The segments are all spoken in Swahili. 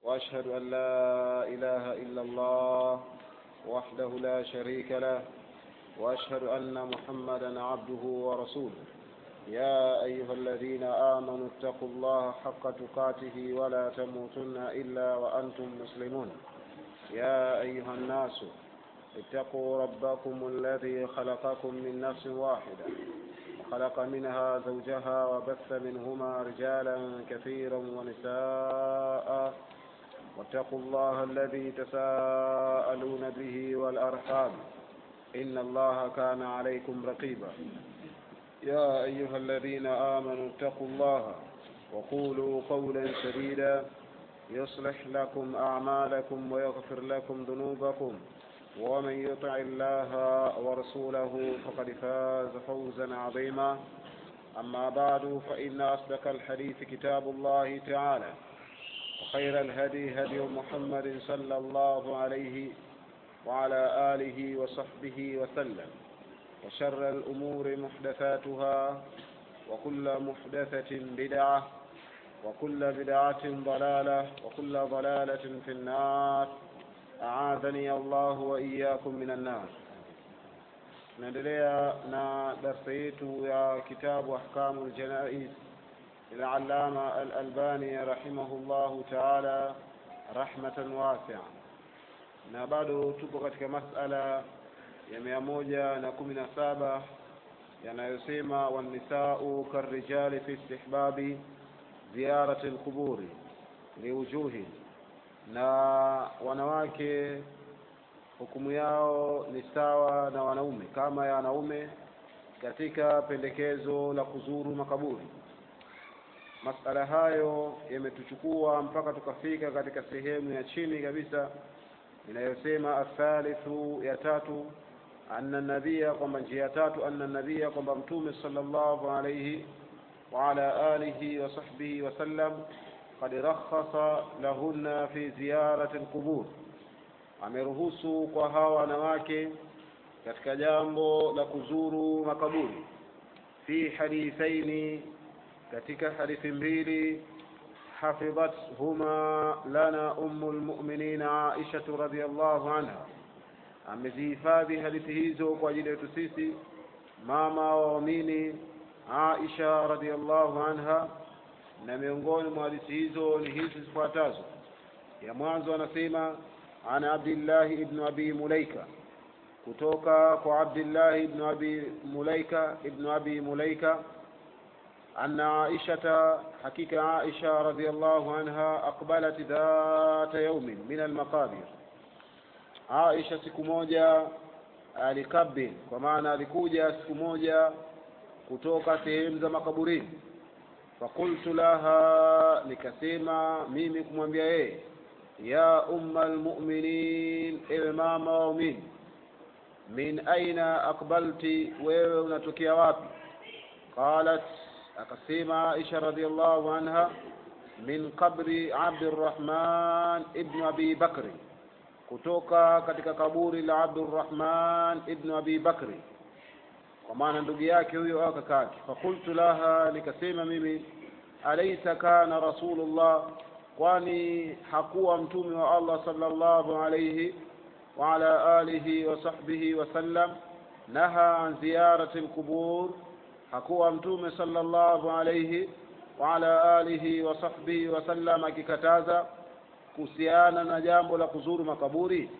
وأشهد أن لا إله إلا الله وحده لا شريك له وأشهد أن محمدا عبده ورسوله يا أيها الذين آمنوا اتقوا الله حق تقاته ولا تموتن إلا وأنتم مسلمون يا أيها الناس اتقوا ربكم الذي خلقكم من نفس واحدة وخلق منها زوجها وبث منهما رجالا كثيرا ونساء واتقوا الله الذي تساءلون به والأرحام إن الله كان عليكم رقيبا يا أيها الذين آمنوا اتقوا الله وقولوا قولا سديدا يصلح لكم أعمالكم ويغفر لكم ذنوبكم ومن يطع الله ورسوله فقد فاز فوزا عظيما أما بعد فإن أصدق الحديث كتاب الله تعالى وخير الهدي هدي محمد صلى الله عليه وعلى آله وصحبه وسلم وشر الأمور محدثاتها وكل محدثة بدعة وكل بدعة ضلالة وكل ضلالة في النار أعاذني الله وإياكم من النار naendelea na darsa yetu ya kitabu ahkamu ljanais للعلامة الألباني رحمه الله تعالى رحمة واسعة na bado tupo katika masala ya mia moja na kumi na saba yanayosema wannisau karrijali fi istihbabi ziyarati lquburi liujuhi na wanawake hukumu yao ni sawa na wanaume kama ya wanaume katika pendekezo la kuzuru makaburi masala hayo yametuchukua mpaka tukafika katika sehemu ya chini kabisa inayosema athalithu ya tatu anna nabia kwamba njia ya tatu anna nabia kwamba mtume sallallahu alayhi wa ala alihi wa sahbihi wasallam qad rakhasa lahunna fi ziyarati alqubur ameruhusu kwa hawa wanawake katika jambo la kuzuru makaburi fi hadithaini katika hadithi mbili hafidhathuma lana ummu lmuminina aishatu radiallahu anha amezihifadhi hadithi hizo kwa ajili yetu sisi mama wa waumini aisha radiallahu anha na miongoni mwa hadithi hizo ni hizi zifuatazo ya mwanzo anasema ana abdillahi ibnu abi mulaika kutoka kwa abdillahi ibnu abi mulaika ibnu abi mulaika أن عائشة حقيقة عائشة رضي الله عنها أقبلت ذات يوم من المقابر عائشة siku moja alikabil kwa maana alikuja siku moja kutoka sehemu za makaburini fakultu laha nikasema mimi kumwambia yeye ya umma almuminin ewe mama waumini min aina akbalti wewe unatokea wapi qalat akasema Aisha radhiallahu anha min qabri Abdurrahman ibn Abi Bakri, kutoka katika kaburi la Abdurrahman ibn Abi Bakri, kwa maana ndugu yake huyo au kaka yake. Fakultu laha, nikasema mimi alaysa kana Rasulullah, kwani hakuwa mtume wa Allah sallallahu alayhi wa ala alihi wa sahbihi wasallam naha an ziyarati alqubur hakuwa mtume sallallahu alayhi wa ala alihi wa sahbihi wasallam akikataza kuhusiana na jambo la kuzuru makaburi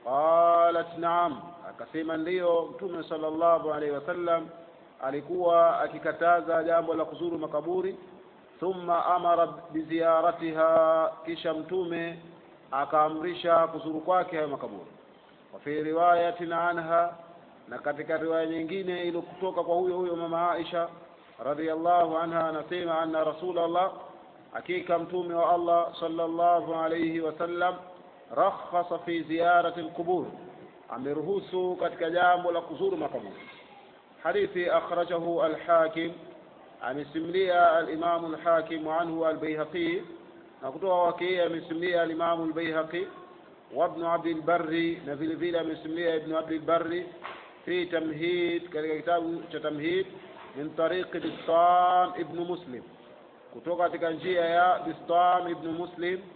qalat naam akasema ndiyo mtume sallallahu alayhi wasallam alikuwa akikataza jambo la kuzuru makaburi thumma amara biziyaratiha kisha mtume akaamrisha kuzuru kwake hayo makaburi wa fi riwayatin anha na katika riwaya nyingine ile kutoka kwa huyo huyo mama Aisha radhiallahu anha anasema anna rasulullah hakika mtume wa Allah sallallahu alayhi wasallam rakhasa fi ziyarati alqubur ameruhusu katika jambo la kuzuru makaburi hadithi akhrajahu alhakim amesimulia alimamu alhakim anhu albayhaqi na kutoka kwake amesimulia alimamu albayhaqi وابن عبد البر نفيل فيلا مسمية ابن عبد البر في تمهيد كتاب تمهيد من طريق بسطام ابن مسلم kutoka katika njia ya Bistam ibn Muslim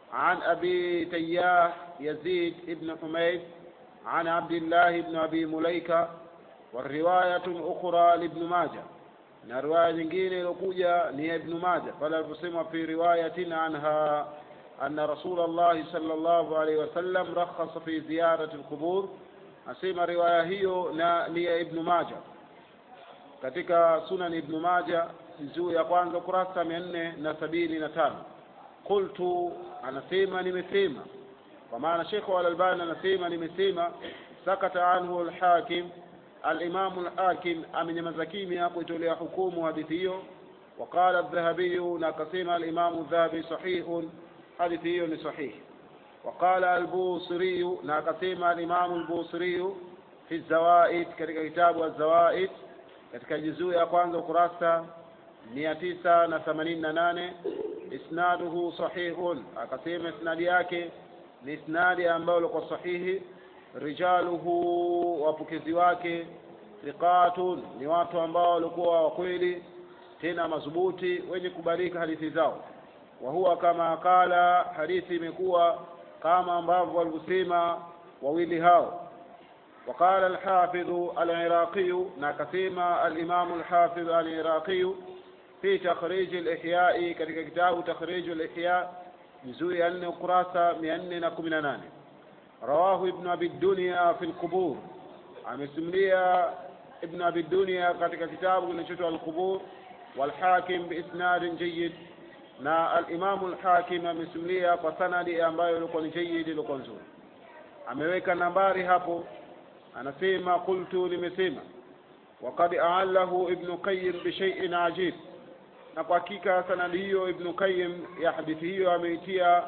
عن أبي تياح يزيد بن حميد عن عبد الله بن أبي مليكة والرواية أخرى لابن ماجه na riwaya nyingine iliyokuja ni ya ibnu maja pale aliposema fi riwayatin anha anna rasul llahi sal llahu alaihi wasallam rakhasa fi ziyarati lqubur asema riwaya hiyo na ni ya ibnu maja katika sunan ibnu maja juzuu ya kwanza ukurasa mia nne na sabini na tano qultu anasema nimesema kwa maana shekhu alalbani anasema nimesema sakata anhu lhakim alimamu lhakim amenyamaza kimya kuitolea hukumu hadithi hiyo waqala aldhahabiyu na akasema alimamu dhahabi sahihun hadithi hiyo ni sahihi waqala albusiriyu na akasema alimamu albusiriyu fi zawaid katika kitabu azawaid katika juzuu ya kwanza ukurasa mia tisa na themanini na nane isnaduhu sahihun akasema isnadi yake ni isnadi ambayo ilikuwa sahihi rijaluhu wapokezi wake thiqatun ni watu ambao walikuwa wakweli tena madhubuti wenye kubalika hadithi zao wa huwa kama kala hadithi imekuwa kama ambavyo walivyosema wawili hao وقال الحافظ العراقي ناكسيما الإمام الحافظ العراقي في تخريج الإحياء كتك كتاب تخريج الإحياء جزء أن قراسة مئن نكمنا رواه ابن أبي الدنيا في القبور عم سمليا ابن أبي الدنيا كتك كتاب نشوت القبور والحاكم بإسناد جيد na alimamu lhakim amesimulia kwa sanadi ambayo ilikuwa ni jayidi ilikuwa nzuri ameweka nambari hapo anasema qultu nimesema wakad aalahu ibnu qayim bishaiin ajib na kwa hakika sanadi hiyo ibnu qayim ya hadithi hiyo ameitia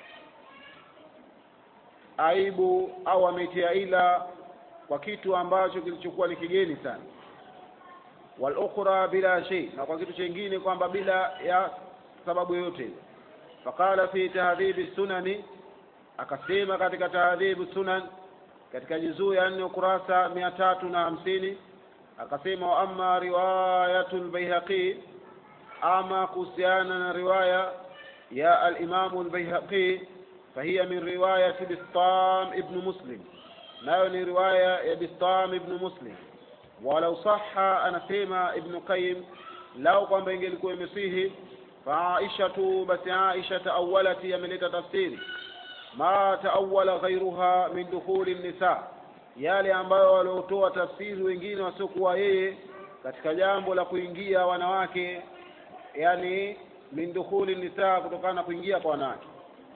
aibu au ameitia ila kwa kitu ambacho kilichokuwa ni kigeni sana walukhra bila shay na kwa kitu chengine kwamba bila ya sababu yoyote faqala fi tahdhibi sunani akasema katika tahdhibu sunan katika juzuu ya nne ukurasa mia tatu na hamsini akasema wa amma riwayatu lbaihaqi ama kuhusiana na riwaya ya alimamu lbaihaqi fahiya min riwayati bistam ibnu muslim nayo ni riwaya ya bistam ibnu muslim walau saha anasema ibnu qayim lau kwamba ingelikuwa imesihi faaishatu basi aisha taawalati ameleta tafsiri ma taawala ghairuha min dukhuli nisa yale ambayo waliotoa tafsiri wengine wasiokuwa yeye katika jambo la kuingia wanawake yani min dukhuli nisa kutokana na kuingia kwa wanawake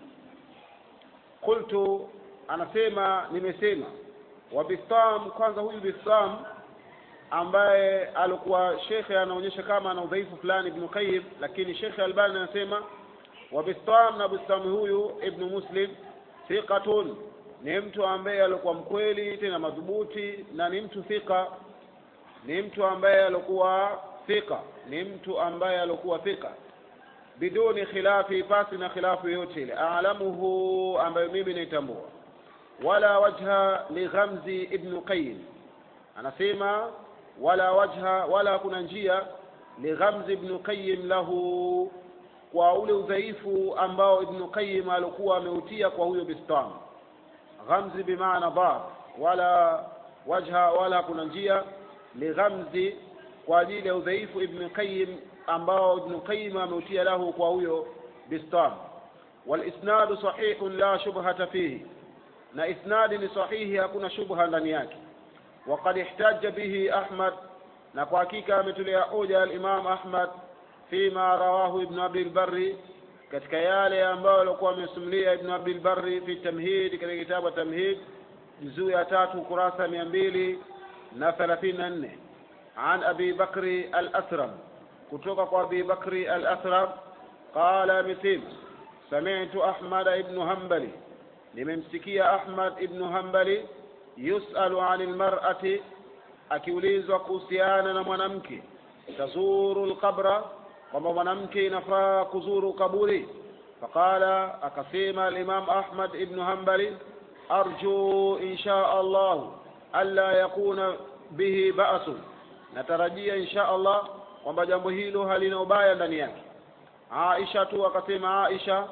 qultu anasema nimesema wa bistam kwanza huyu bistam ambaye alikuwa shekhe anaonyesha kama ana udhaifu fulani ibnu qayyim lakini shekhe albani anasema wa bistam na bistam huyu ibnu muslim thiqatun ni mtu ambaye alikuwa mkweli tena madhubuti na ni mtu thika ni mtu ambaye alikuwa thika ni mtu ambaye alikuwa thika biduni khilafi pasi na khilafu yoyote ile alamuhu ambayo mimi naitambua wala wajha lighamzi ibnu qayyim anasema wala wajha wala kuna njia lighamzi ibnu qayyim lahu kwa ule udhaifu ambao ibnu qayyim alikuwa ameutia kwa huyo bistam ghamzi bimaana dhar wala wajha wala kuna njia lighamzi kwa ajili ya udhaifu ibnu qayyim ambao ibnu qayyim ameutia lahu kwa huyo bistam walisnadu sahihun la shubhata fihi na isnadi ni sahihi hakuna shubha ndani yake وقد احتج به أحمد نقاكيك مثل hoja الإمام أحمد فيما رواه ابن أبي البر katika yale ambayo alikuwa amesimulia ibnu abdilbari fi tamhid katika kitabu tamhid juzuu ya tatu kurasa mia mbili na thelathini na nne an abi bakri al asram kutoka kwa abi bakri al asram qala amesema samitu ahmada ibnu hambali nimemsikia ahmad ibnu hambali yusalu ani lmarati akiulizwa kuhusiana na mwanamke tazuru lqabra kwamba mwanamke inafaa kuzuru kaburi faqala akasema alimam ahmad ibnu hambali arju insha allahu alla yakuna bihi ba'sun natarajia insha allah kwamba jambo hilo halina ubaya ndani yake aisha tu akasema aisha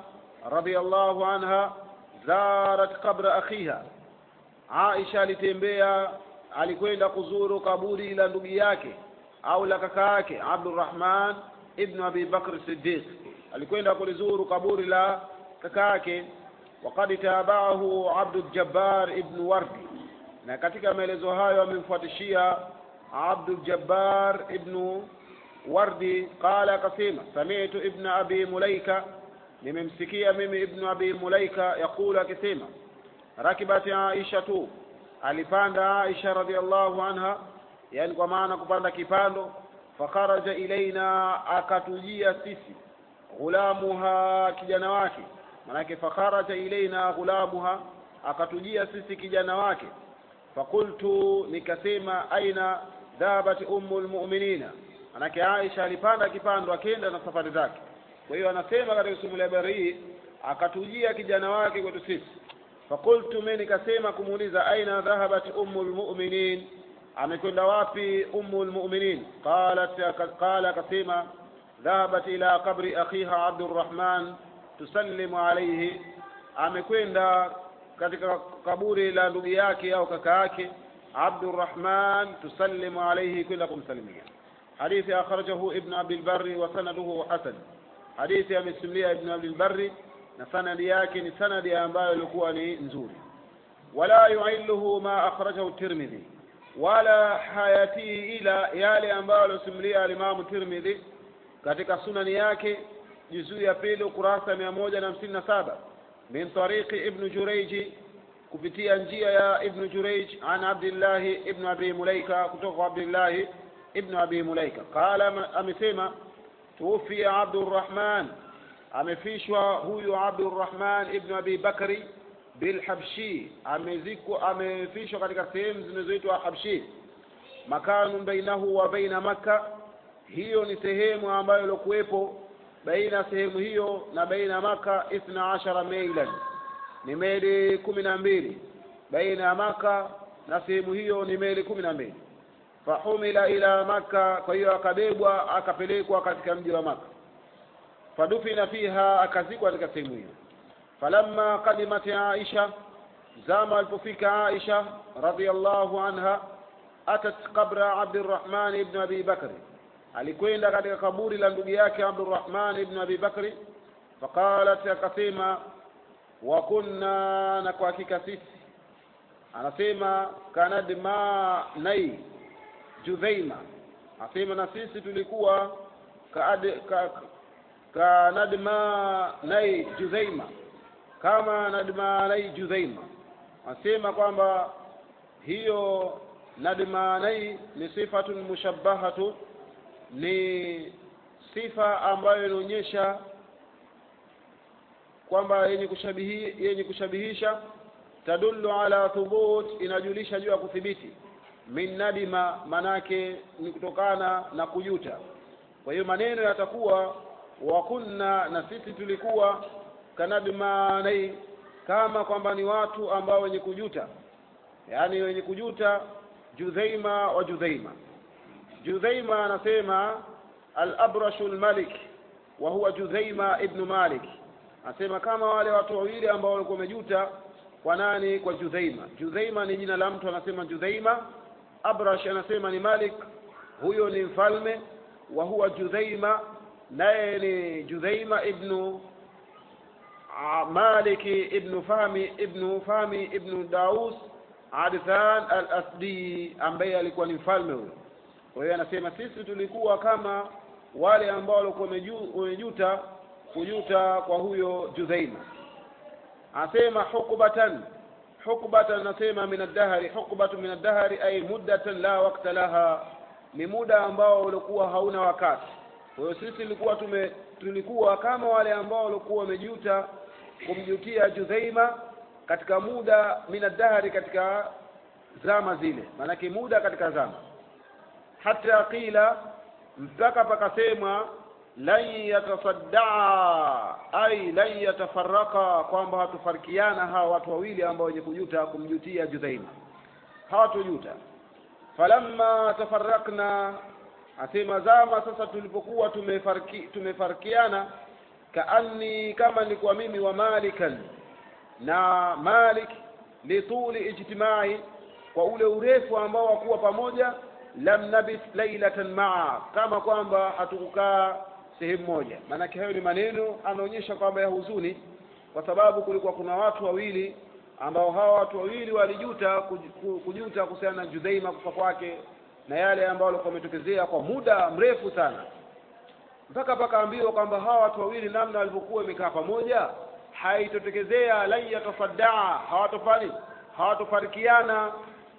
radhiallahu anha zarat qabra akhiha aisha alitembea alikwenda kuzuru kaburi la ndugu yake au la kaka yake abdurrahman ibnu abi bakr siddiq alikwenda kulizuru kaburi la kaka yake وقد تابعه عبد الجبار ابن وردي na katika maelezo hayo amemfuatishia Abdul Jabbar ibn Wardi qala akasema sami'tu ibn abi Mulaika nimemsikia mimi ibn abi Mulaika yakula akisema rakibat Aisha tu alipanda Aisha radhiallahu anha yani kwa maana kupanda kipando fakharaja ilaina akatujia sisi ghulamuha kijana wake manake fakharaja ilaina ghulamuha akatujia sisi kijana wake fakultu nikasema aina dhahabat ummu lmuminina manake aisha alipanda kipando akenda na safari zake kwa hiyo anasema katika simulia habari hii akatujia kijana wake kwetu sisi fakultu mi nikasema kumuuliza aina dhahabat ummu lmuminin amekwenda wapi ummu lmuminin qalat qala akasema dhahabat ila qabri akhiha abdurrahman tusallimu alaihi amekwenda katika kaburi la ndugu yake au kaka yake Abdurrahman tusallimu alayhi kwenda kumsalimia hadithi akhrajahu ibn Abi al-Barri wa sanaduhu hasan hadithi amesimulia ibn Abi al-Barri na sanadi yake ni sanadi ambayo ilikuwa ni nzuri wala yuilluhu ma akhrajahu Tirmidhi wala hayatihi ila yale ambayo alosimulia alimamu Tirmidhi katika sunani yake juzuu ya pili ukurasa mia moja na hamsini na saba min tariqi ibn Jurayj kupitia njia ya ibn Jurayj an Abdullah ibn Abi Mulaika kutoka kwa Abdullah ibn Abi Mulaika qala amesema tuwafia Abdurrahman amefishwa huyu Abdurrahman ibn Abi Bakri bilhabshi amezikwa amefishwa katika sehemu zinazoitwa Habshi makanu bainahu wa baina Makka hiyo ni sehemu ambayo ilikuwepo baina sehemu hiyo na baina maka ithna ashara mailan ni meli kumi na mbili baina ya maka na sehemu hiyo ni meli kumi na mbili fahumila ila maka kwa hiyo akabebwa akapelekwa katika mji wa maka fadufina fiha akazikwa katika sehemu hiyo falamma qadimat aisha zama alipofika aisha radhiallahu anha atat qabra abdirrahman ibn abi bakri alikwenda katika kaburi la ndugu yake Abdurrahman ibn Abi Bakri faqalat akasema wa kunna na kwa hakika sisi anasema kanadma nai Judhaima asema na sisi tulikuwa kaad, ka, kanadma nai Judhaima kama nadma nai Judhaima asema kwamba hiyo nadma nai ni sifatun mushabbahatu ni sifa ambayo inaonyesha kwamba yenye kushabihi yenye kushabihisha tadullu ala thubut inajulisha juu ya kuthibiti min nadima manake ni kutokana na kujuta kwa hiyo maneno yatakuwa wa kunna na sisi tulikuwa kanadmanai kama kwamba ni watu ambao wenye kujuta yaani wenye kujuta judhaima wa judhaima judhaima anasema al-abrashu al-malik wa huwa judhaima ibn malik anasema kama wale watu wawili ambao walikuwa wamejuta kwa nani kwa judhaima judhaima ni jina la mtu anasema judhaima abrash anasema ni malik huyo ni mfalme wa huwa judhaima naye ni judhaima ibnu maliki ibnu fahmi ibnu fahmi ibnu daus adthan al-asdi ambaye alikuwa ni mfalme huyo kwa hiyo anasema sisi tulikuwa kama wale ambao walikuwa wamejuta kujuta kwa huyo judhaima anasema hukbatan hukbatan anasema min ad-dahri hukbatu min ad-dahri ay muddatan la waqta laha ni muda ambao ulikuwa hauna wakati kwa hiyo sisi tulikuwa tume tulikuwa kama wale ambao walikuwa wamejuta kumjutia judhaima katika muda min ad-dahri katika zama zile maanake muda katika zama hata qila mpaka pakasemwa lan yatasaddaa ai lan yatafaraka kwamba hatufarikiana hawa watu wawili ambao wenye kujuta kumjutia judhaima hawatujuta falamma tafarakna asema zama sasa tulipokuwa tumefariki tumefarikiana kaanni kama nilikuwa mimi wa malikan na malik lituli ijtimai kwa ule urefu ambao wakuwa pamoja lam nabit lailatan maa kama kwamba hatukukaa sehemu moja maanake hayo ni maneno anaonyesha kwamba ya huzuni kwa sababu kulikuwa kuna watu wawili ambao hawa watu wawili walijuta kujuta kuhusiana na Judhaima kufa kwake na yale ambayo walikuwa wametokezea kwa muda mrefu sana mpaka pakaambiwa kwamba hawa watu wawili namna walivyokuwa wamekaa pamoja haitotekezea lan yatasaddaa hawatofani hawatofarikiana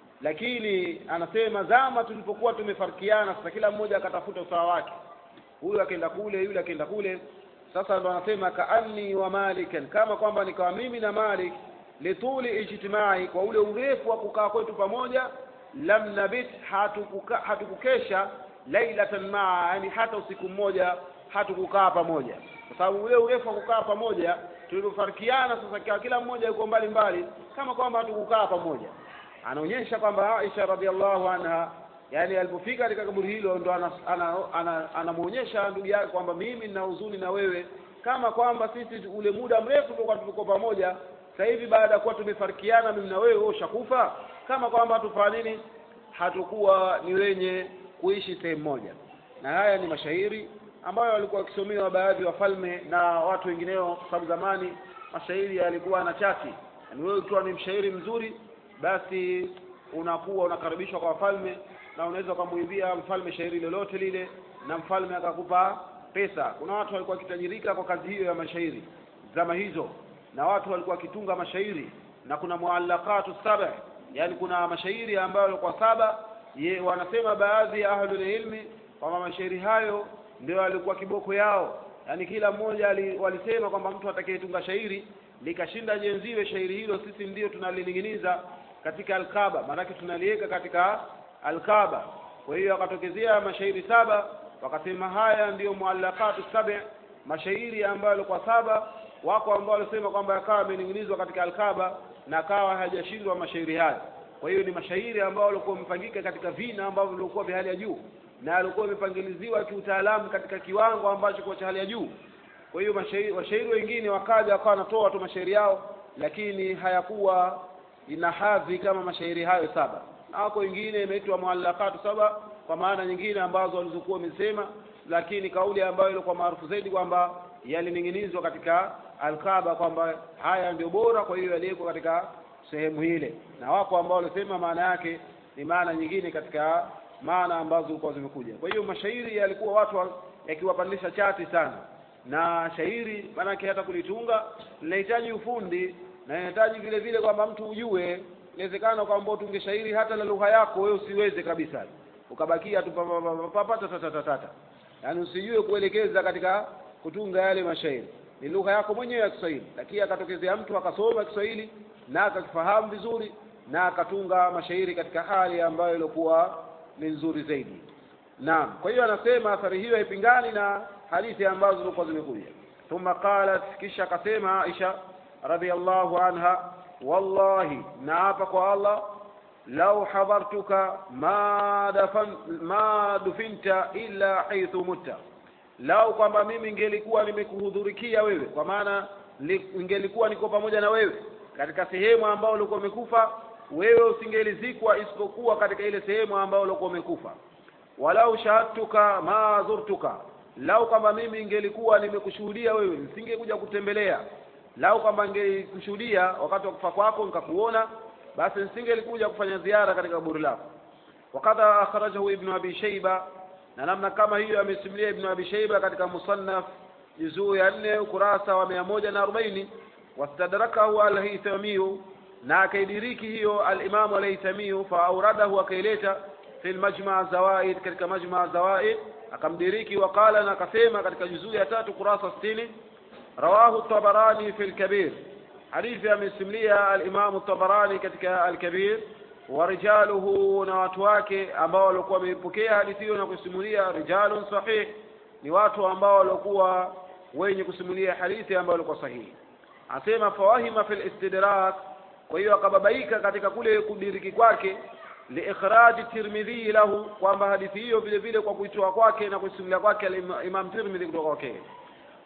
lakini anasema zama tulipokuwa tumefarikiana sasa kila mmoja akatafuta usawa wake huyu akaenda kule yule akaenda kule sasa ndo anasema kaanni wa malikan kama kwamba nikawa mimi na malik lituli ijtimai kwa ule urefu wa kukaa kwetu pamoja lam nabit hatukuka, hatukukesha lailatan maa yani hata usiku mmoja hatukukaa pamoja kwa sababu ule urefu wa kukaa pamoja tulipofarikiana sasa kila mmoja yuko mbali mbali kama kwamba hatukukaa pamoja anaonyesha kwamba Aisha radhiallahu anha yani alipofika katika kaburi hilo ndo anamwonyesha ana, ana, ana ndugu yake kwamba mimi nina huzuni na wewe kama kwamba sisi ule muda mrefu tulikuwa tuko pamoja sasa hivi baada ya kuwa tumefarikiana mimi na wewe wewe ushakufa kama kwamba hatufanya nini hatukuwa ni wenye kuishi sehemu moja na haya ni mashairi ambayo walikuwa wakisomewa baadhi ya wafalme na watu wengineo kwa sababu zamani mashairi yalikuwa na chati yani wewe ukiwa ni mshairi mzuri basi unakuwa unakaribishwa kwa wafalme na unaweza ukamwimbia mfalme shairi lolote lile na mfalme akakupa pesa kuna watu walikuwa wakitajirika kwa kazi hiyo ya mashairi zama hizo na watu walikuwa wakitunga mashairi na kuna muallaqatu saba yani kuna mashairi ambayo yalikuwa saba ye, wanasema baadhi ya ahlul ilmi kwamba mashairi hayo ndio alikuwa kiboko yao yani kila mmoja walisema kwamba mtu atakayetunga shairi likashinda jenziwe shairi hilo sisi ndio tunalining'iniza katika alkaba maanake tunaliweka katika alkaba kwa hiyo akatokezea mashairi saba wakasema haya ndiyo muallaqatu saba mashairi ambayo yalikuwa saba wako ambao walisema kwamba yakawa yamening'inizwa katika alkaba na kawa hajashindwa mashairi haya kwa hiyo ni mashairi ambao walikuwa wamepangika katika vina ambavyo vilikuwa vya hali ya juu na alikuwa imepangiliziwa kiutaalamu katika kiwango ambacho kwa cha hali ya juu kwa hiyo mashairi washairi wengine wakaja wakawa wanatoa tu mashairi yao lakini hayakuwa ina hadhi kama mashairi hayo saba na wako wengine imeitwa muallaqatu saba kwa maana nyingine ambazo walizokuwa wamesema lakini kauli ambayo ilikuwa maarufu zaidi kwamba yalining'inizwa katika alkaba kwamba haya ndio bora kwa hiyo yaliwekwa katika sehemu ile na wako ambao walisema maana yake ni maana nyingine katika maana ambazo zilikuwa zimekuja kwa hiyo mashairi yalikuwa watu yakiwapandisha chati sana na shairi maanake hata kulitunga linahitaji ufundi na inahitaji vile vile kwamba mtu ujue inawezekana kwamba utunge shairi hata na lugha yako wewe usiweze kabisa ukabakia tu papatatatatata yaani usijue kuelekeza katika kutunga yale mashairi ni lugha yako mwenyewe ya Kiswahili lakini akatokezea mtu akasoma Kiswahili na akakifahamu vizuri na akatunga mashairi katika hali ambayo ilikuwa ni nzuri zaidi naam kwa hiyo anasema athari hiyo haipingani na hadithi ambazo zilikuwa zimekuja thumma qalat kisha akasema Aisha radhiallahu anha wallahi naapa kwa Allah lau hadhartuka ma dafan ma dufinta illa haithu mutta lau kwamba mimi ngelikuwa nimekuhudhurikia wewe kwa maana ngelikuwa niko pamoja na wewe katika sehemu ambayo ulikuwa umekufa wewe usingelizikwa isipokuwa katika ile sehemu ambayo ulikuwa umekufa walau shahadtuka ma zurtuka lau kwamba mimi ngelikuwa nimekushuhudia wewe nisingekuja kutembelea lau kwamba ngekushuhudia wakati wa kufa kwako nikakuona basi nisingelikuja kufanya ziara katika kaburi lako wakadha akhrajahu ibnu abi shaiba na namna kama hiyo amesimulia ibnu abi shaiba katika musannaf juzuu ya nne ukurasa wa mia moja na arobaini wastadrakahu alhaithamiyu na akaidiriki hiyo alimamu alhaithamiyu faauradahu akaileta fi lmajmaa zawaid katika majmaa zawaid akamdiriki waqala na akasema katika juzuu ya tatu kurasa sitini rawahu tabarani fi lkabir hadithi amesimulia alimamu tabarani katika alkabir warijaluhu na watu wake ambao walikuwa wameipokea hadithi hiyo na kusimulia rijalun sahih ni watu ambao walikuwa wenye kusimulia hadithi ambayo ilikuwa sahihi asema fawahima fi listidrak kwa hiyo akababaika katika kule kudiriki kwake liikhraji tirmidhi lahu kwamba hadithi hiyo vile vile kwa kuitoa kwake na kuisimulia kwake imam tirmidhi kutoka kwake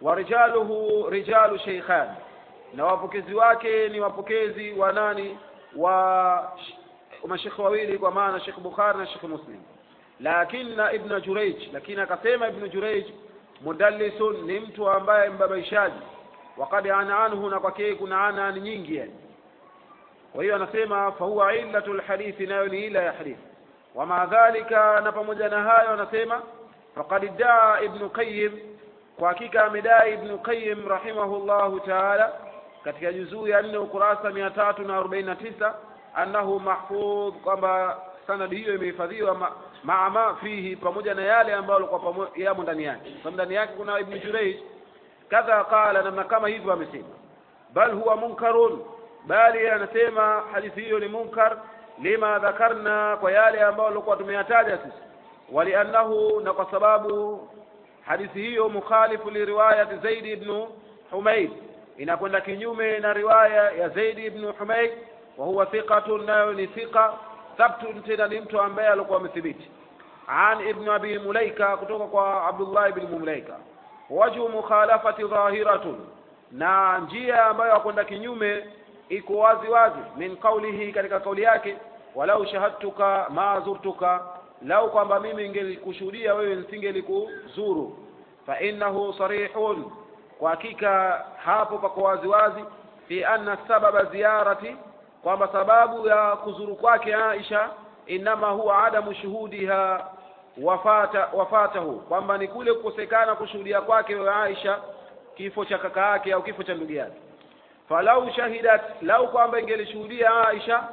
wa rijaluhu rijalu sheikhan na wapokezi wake ni wapokezi wa nani wa mashekhe wawili kwa maana Sheikh Bukhari na Sheikh Muslim lakini ibn Jurayj lakini akasema ibn Jurayj mudallisun ni mtu ambaye mbabaishaji wakad ana anhu na kwake kuna ana nyingi yani kwa hiyo anasema fahuwa illatul hadithi nayo ni ila ya hadithi wama dhalika na pamoja na hayo anasema faqad daa ibn qayyim kwa hakika amedai ibn qayyim rahimahullahu taala katika juzuu ya nne ukurasa mia tatu na arobaini na tisa annahu mahfudh kwamba sanadi hiyo imehifadhiwa ma, maa ma fihi pamoja na yale ambayo alikuwa yamo ndani yake sababu ndani yake kuna ibn Jurayj kadha qala namna kama hivyo amesema bal huwa munkarun bali anasema hadithi hiyo ni munkar lima dhakarna kwa yale ambayo alikuwa tumeyataja sisi waliannahu na kwa sababu hadithi hiyo mukhalifu li riwayat Zaid ibn Humayd inakwenda kinyume na riwaya ya Zaid ibn Humayd wa huwa thiqatun nayo ni thiqa thabtun tena ni mtu ambaye alikuwa amethibiti an ibn abi mulaika kutoka kwa Abdullah ibn Mulaika wajhu mukhalafati dhahiratun na njia ambayo akwenda kinyume iko wazi wazi min qawlihi katika kauli yake walau shahadtuka ma zurtuka lau kwamba mimi ningelikushuhudia wewe nisingelikuzuru fa innahu sarihun kwa hakika hapo pako wazi wazi fi anna sababa ziyarati kwamba sababu ya kuzuru kwake Aisha inama huwa adamu shuhudiha wafata wafatahu kwamba ni kule kukosekana kushuhudia kwake Aisha kifo cha kaka yake au kifo cha ndugu yake falau shahidat lau kwamba ingelishuhudia Aisha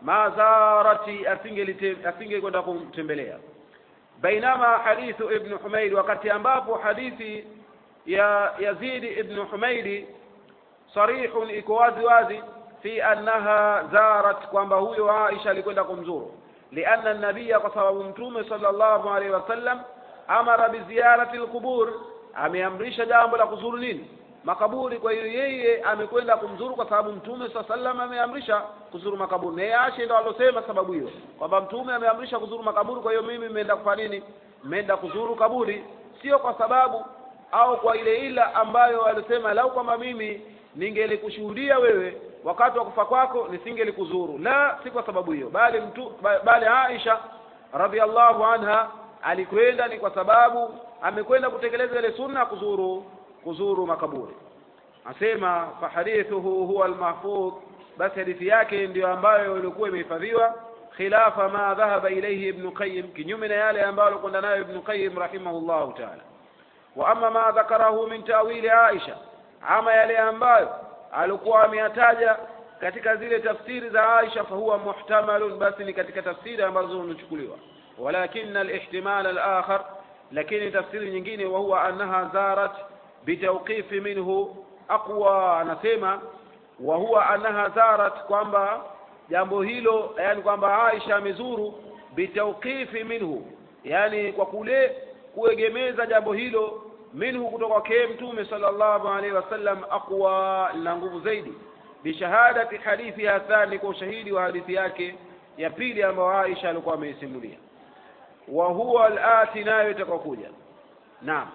mazarati asinge kwenda kumtembelea bainama hadithu ibn Humayd wakati ambapo hadithi ya Yazid ibn Humayd sarihun iko wazi wazi fi annaha zarat kwamba huyo Aisha alikwenda kumzuru lianna nabiya kwa sababu mtume sallallahu alaihi wasallam amara biziyarati alqubur ameamrisha jambo la kuzuru nini makaburi kwa hiyo yeye amekwenda kumzuru kwa sababu mtume saa sallam ameamrisha kuzuru makaburi na yeye Aisha ndo alosema sababu hiyo kwamba mtume ameamrisha kuzuru makaburi kwa hiyo mimi nimeenda kufanya nini nimeenda kuzuru kaburi sio kwa sababu au kwa ile ila ambayo alisema lau kwamba mimi ningelikushuhudia wewe wakati wa kufa kwako nisingelikuzuru la si kwa sababu hiyo bali mtu bali Aisha radhiallahu anha alikwenda ni kwa sababu amekwenda kutekeleza ile sunna kuzuru kuzuru makaburi asema fa hadithuhu huwa almahfudh basi hadithi yake ndiyo ambayo ilikuwa imehifadhiwa khilafa ma dhahaba ilayhi ibn qayyim kinyume na yale ambayo alikwenda nayo ibn qayyim rahimahullahu ta'ala wa amma ma dhakarahu min ta'wili aisha ama yale ambayo alikuwa ameyataja katika zile tafsiri za Aisha fahuwa muhtamalun basi ni katika tafsiri ambazo zinachukuliwa walakin alihtimal alakhar lakini tafsiri nyingine wa huwa annaha zarat bitawqif minhu aqwa anasema wa huwa annaha zarat kwamba jambo hilo yani kwamba Aisha amezuru bitawqifi minhu yani kwa kule kuegemeza jambo hilo minhu kutoka kwa mtume sallallahu alaihi wasallam aqwa na nguvu zaidi bishahadati hadithi ya thani kwa ushahidi wa hadithi yake ya pili ambayo Aisha alikuwa ameisimulia wa huwa alati nayo itakokuja naam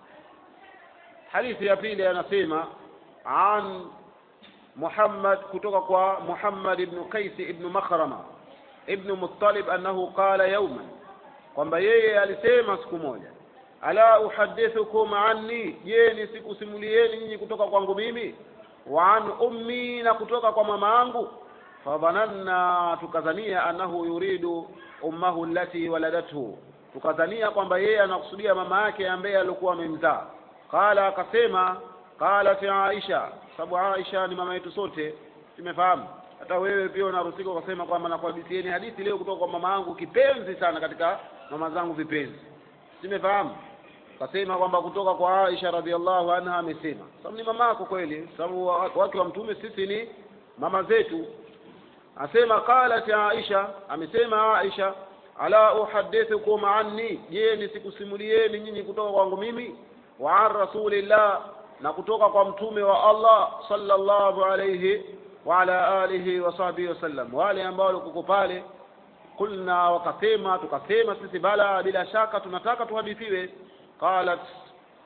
hadithi ya pili anasema an Muhammad kutoka kwa Muhammad ibn Qais ibn Makhrama ibn Muttalib annahu qala yawman kwamba yeye alisema siku moja ala uhadithukum anni je nisikusimulieni nyinyi kutoka kwangu mimi wa an ummi na kutoka kwa mama yangu fadhananna tukadhania annahu yuridu ummahu allati waladathu tukadhania kwamba yeye anakusudia mama yake ambaye alikuwa amemzaa qala akasema qalat aisha sababu aisha ni mama yetu sote tumefahamu hata wewe pia unaruhusiwa ukasema kwamba nakuhadithieni hadithi leo kutoka kwa mama yangu kipenzi sana katika mama zangu vipenzi simefahamu kasema kwamba kutoka kwa Aisha radhiallahu anha amesema sababu ni mama yako kweli sababu wake wa mtume sisi ni mama zetu asema qalat Aisha amesema Aisha ala uhadithukum anni je nisikusimulieni nyinyi kutoka kwangu mimi wa an rasulillah na kutoka kwa mtume wa Allah sallallahu alayhi wa ala alihi wa sahbihi wasallam wale ambao walikuwa pale kulna wakasema tukasema sisi bala bila shaka tunataka tuhadithiwe qalat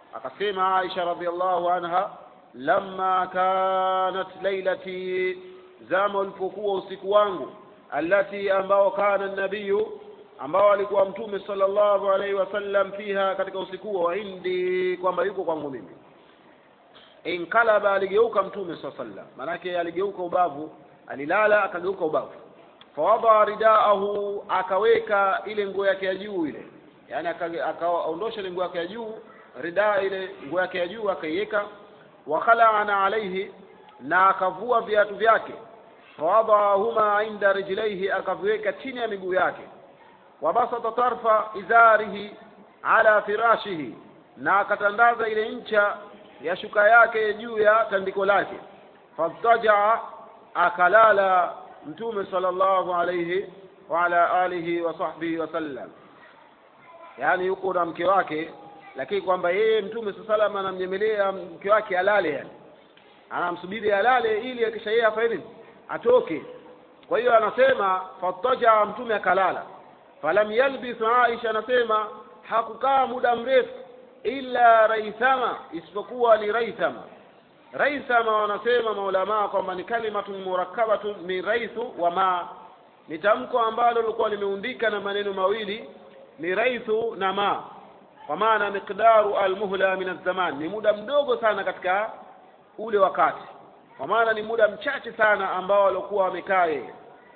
akasema Aisha radhiallahu anha lamma kanat lailati zama ulipokuwa usiku wangu allati ambao kana nabiyu ambao alikuwa mtume sallallahu alaihi wasallam fiha katika usiku huo wa indi kwamba yuko kwangu mimi inkalaba aligeuka mtume saa sallam maanake aligeuka ubavu alilala akageuka ubavu fawadaa ridaahu akaweka ile nguo yake ya juu ile yani akaondosha ile nguo yake ya juu ridaa ile nguo yake ya juu akaiweka wakhalana alaihi na akavua viatu vyake fawadahuma inda rijlaihi akaviweka chini ya miguu yake wabasata tarfa izarihi ala firashihi na akatandaza ile ncha ya shuka yake juu ya tandiko lake fadtajaa akalala mtume sallallahu alayhi wa ala alihi wa sahbihi wasallam yaani yuko na mke wake lakini kwamba yeye mtume saa salam anamnyemelea mke wake alale yani anamsubiri alale ili akisha yeye afanye nini atoke kwa hiyo anasema fadtajaa mtume akalala falam yalbis aisha anasema hakukaa muda mrefu illa raithama isipokuwa ni raithama raithama wanasema maulamaa kwamba ni kalimatun murakkabatun min raithu wa ma ni tamko ambalo lilikuwa limeundika na maneno mawili ni raithu na ma kwa maana miqdaru almuhla min azzaman ni muda mdogo sana katika ule wakati kwa maana ni muda mchache sana ambao walikuwa wamekaa yeye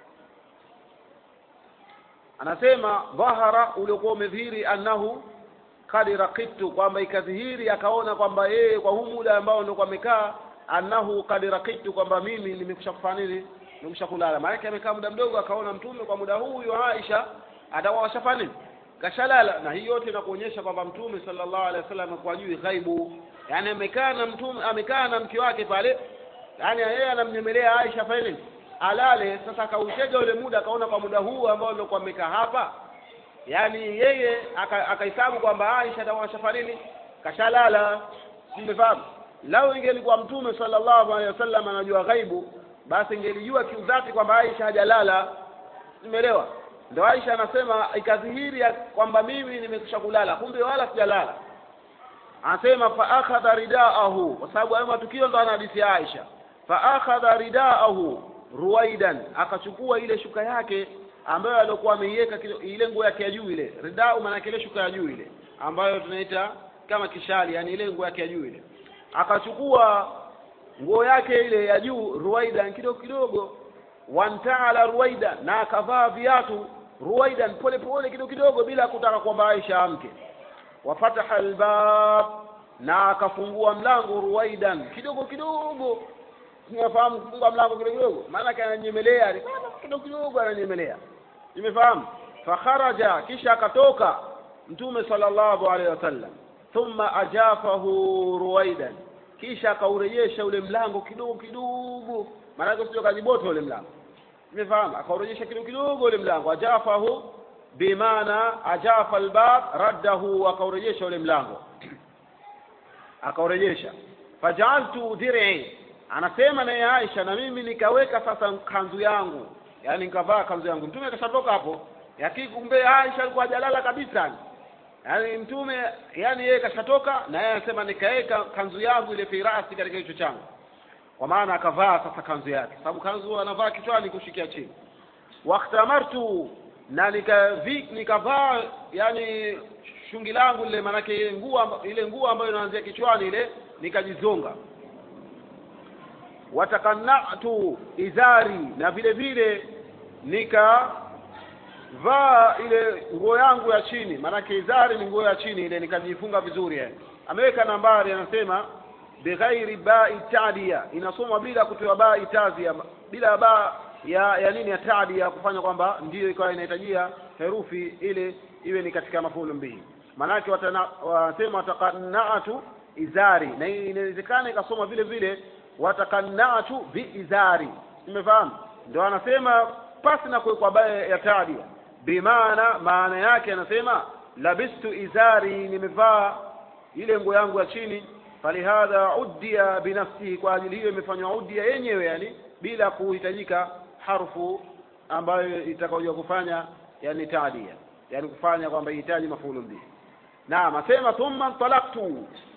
anasema dhahara uliokuwa umedhihiri annahu kad rakitu kwamba ikadhihiri akaona kwamba yeye kwa huu muda ambao ndio amekaa annahu kad rakitu kwamba mimi nimekusha kufanya nini nimekusha kulala maana amekaa muda mdogo akaona mtume kwa muda huu huyo Aisha atakuwa kashafanya nini kashalala na hii yote inakuonyesha kwamba mtume sallallahu alaihi wasallam kwa juu ghaibu yani amekaa na mtume amekaa na mke wake pale yani yeye anamnyemelea Aisha fanya nini alale sasa akautega ule muda akaona kwa muda huu ambao ndio amekaa hapa yaani yeye akahesabu aka kwamba Aisha atakuwa kashafanya nini kashalala simefahamu lau ingelikuwa mtume sallallahu alaihi wasallam anajua ghaibu basi ingelijua kiudhati kwamba Aisha hajalala umeelewa ndio Aisha anasema ikadhihiri kwamba mimi nimekwisha kulala kumbe wala sijalala anasema fa akhadha ridaahu kwa sababu hayo matukio ndo anahadithi Aisha fa akhadha ridaahu ruwaidan akachukua ile shuka yake ambayo alikuwa ameiweka ile nguo yake ya juu ile ridau maana ile shuka ya juu ile ambayo tunaita kama kishali yani ile nguo yake ya juu ile akachukua nguo yake ile ya juu ruwaidan kidogo kidogo wantaala ruwaida na akavaa viatu ruwaidan pole pole kidogo kidogo bila kutaka kwamba Aisha amke wafataha albab na akafungua mlango ruwaidan kidogo kidogo unafahamu kufungua mlango kidogo kidogo maana ananyemelea kidogo kidogo ananyemelea nimefahamu fakharaja kisha akatoka mtume sallallahu alaihi wasallam thumma ajafahu ruwaidan kisha akaurejesha ule mlango kidogo kidogo maana sio kajibota ule mlango nimefahamu akaurejesha kidogo kidogo ule mlango ajafahu bimaana ajafa albab raddahu akaurejesha ule mlango akaurejesha fajaaltu dir'i anasema naye Aisha na mimi nikaweka sasa kanzu yangu yani nikavaa kanzu yangu mtume akashatoka hapo yakini kumbe Aisha alikuwa hajalala kabisa yani mtume yani yeye kashatoka na yeye anasema nikaweka kanzu yangu ile firasi katika kichwa changu kwa maana akavaa sasa kanzu yake sababu kanzu anavaa kichwani kushikia chini waktamartu na nikavi nikavaa yani shungi langu lile maanake ile nguo ile nguo ambayo inaanzia kichwani ile nikajizonga watakannatu izari na vile vile nikavaa ile nguo yangu ya chini maanake izari ni nguo ya chini ile nikajifunga vizuri yani ameweka nambari anasema bighairi bai tadia inasoma bila kutoa bai tazia bila ba ya ya nini ya tadia kufanya kwamba ndiyo ikawa inahitajia herufi ile iwe ni katika mafulu mbili maanake wanasema watakannatu izari na inawezekana ikasoma vile vile watakannatu biizari umefahamu ndio anasema pasi na kuwekwa baya ya tadia bimaana maana yake anasema labistu izari nimevaa ile nguo yangu ya chini falihadha uddia binafsihi kwa ajili hiyo imefanywa uddia yenyewe yani bila kuhitajika harfu ambayo itakaoja kufanya yani tadia yani kufanya kwamba ihitaji mafulu mbili naam asema thumma talaktu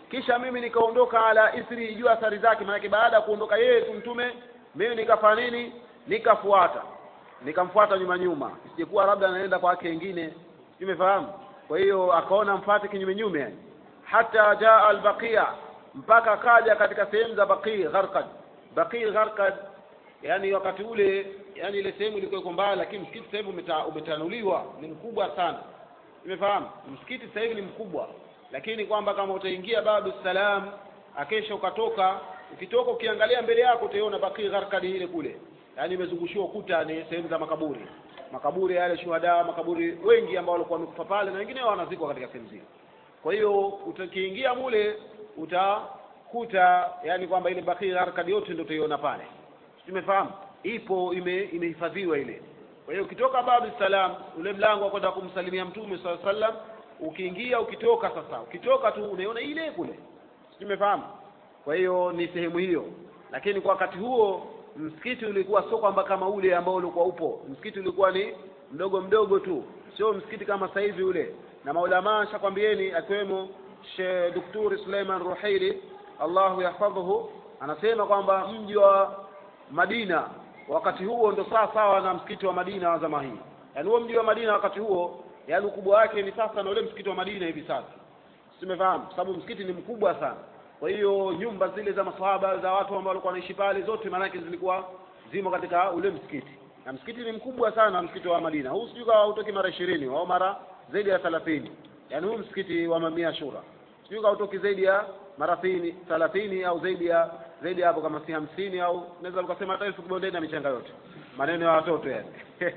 kisha mimi nikaondoka ala isri juu athari zake maanake baada ya kuondoka yeye tu mtume mimi nikafanya nini nikafuata nikamfuata nyuma nyuma isijekuwa labda anaenda kwa wake wengine umefahamu kwa hiyo akaona mfate kinyume nyume yani hata jaa albaqiya mpaka akaja katika sehemu za baqi gharqad baqi gharqad yani wakati ule yani ile sehemu ilikuwa iko mbali lakini msikiti sasa hivi umeta, umetanuliwa ni mkubwa sana umefahamu msikiti sasa hivi ni mkubwa lakini kwamba kama utaingia babu salam akesha ukatoka ukitoka ukiangalia mbele yako utaiona baqi gharqad ile kule yani imezungushiwa ukuta ni sehemu za makaburi makaburi yale shuhada makaburi wengi ambao walikuwa wamekufa pale na wengine wanazikwa katika sehemu zile kwa hiyo utakiingia mule utakuta yani kwamba ile baqi gharqad yote ndio utaiona pale tumefahamu ipo ime imehifadhiwa ile kwa hiyo ukitoka babu salam ule mlango wa kwenda kumsalimia mtume saa sallam ukiingia ukitoka sasa ukitoka tu unaiona ile kule tumefahamu kwa hiyo ni sehemu hiyo lakini kwa wakati huo msikiti ulikuwa sio kwamba kama ule ambao ulikuwa upo msikiti ulikuwa ni mdogo mdogo tu sio msikiti kama sasa hivi ule na maulamaa shakwambieni akiwemo Sheikh Daktari Suleiman Ruhaili Allahu yahfadhuhu anasema kwamba mji wa Madina wakati huo ndo sawa sawa na msikiti wa Madina wa zama hii yaani huo mji wa Madina wakati huo yaani ukubwa wake ni sasa na ule msikiti wa Madina hivi sasa simefahamu sababu msikiti ni mkubwa sana kwa hiyo nyumba zile za masahaba za watu ambao walikuwa wanaishi pale zote maanake zilikuwa zimo katika ule msikiti na msikiti ni mkubwa sana msikiti wa Madina huu sijui kama hautoki mara ishirini au mara zaidi ya thelathini yaani huu msikiti wa mamia shura sijui kama hautoki zaidi ya mara thelathini au zaidi ya zaidi hapo kama si hamsini au naweza ukasema hata elfu kibondeni na michanga yote maneno ya watoto yani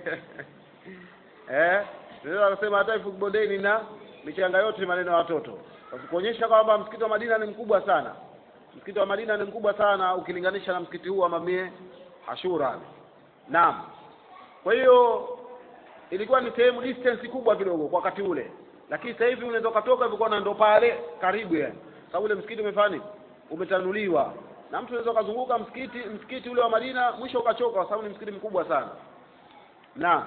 eh naweza kusema hata elfu kibondeni na michanga yote maneno ya watoto kuonyesha kwamba msikiti wa Madina ni mkubwa sana msikiti wa Madina ni mkubwa sana ukilinganisha na msikiti huu wa Mamie Ashura naam kwa hiyo ilikuwa ni sehemu distance kubwa kidogo kwa wakati ule lakini sasa hivi unaweza ukatoka hivyo na ndo pale karibu yani sababu ule msikiti umefanya umetanuliwa na mtu unaweza ukazunguka msikiti msikiti ule wa Madina mwisho ukachoka kwa sababu ni msikiti mkubwa sana naam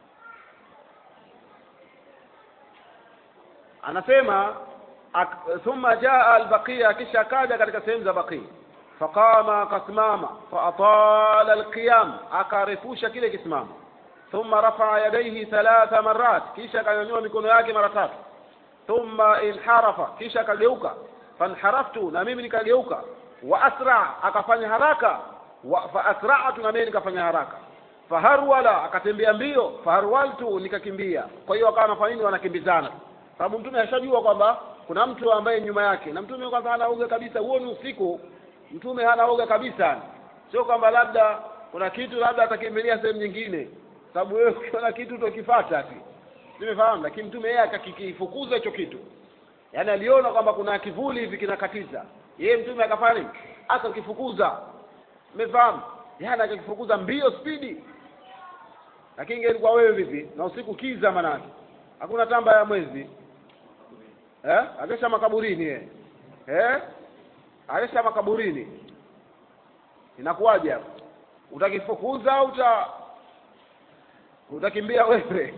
anasema thumma jaa albaqiya kisha akaja katika sehemu za baqi faqama akasimama faatala alqiyam akarefusha kile kisimamo thumma rafaa yadaihi thalatha marat kisha akanyanyua mikono yake mara tatu thumma inharafa kisha akageuka fanharaftu na mimi nikageuka wa asra akafanya haraka wa fa asra'tu na mimi nikafanya haraka faharwala akatembea mbio faharwaltu nikakimbia kwa hiyo akawa anafanya nini wanakimbizana sababu mtume ashajua kwamba kuna mtu ambaye nyuma yake na mtume kwanza hana oga kabisa huo ni usiku mtume hana oga kabisa sio kwamba labda kuna kitu labda atakimbilia sehemu nyingine sababu wewe ukiona kitu utokifata ati nimefahamu lakini mtume yeye akakifukuza hicho kitu yaani aliona kwamba kuna kivuli hivi kinakatiza yeye mtume akafanya nini akakifukuza umefahamu yaani akakifukuza mbio spidi lakini ingelikuwa wewe vipi na usiku kiza manake hakuna tamba ya mwezi eh akesha makaburini yeye eh akesha makaburini inakuwaje hapo utakifukuza au uta utakimbia wewe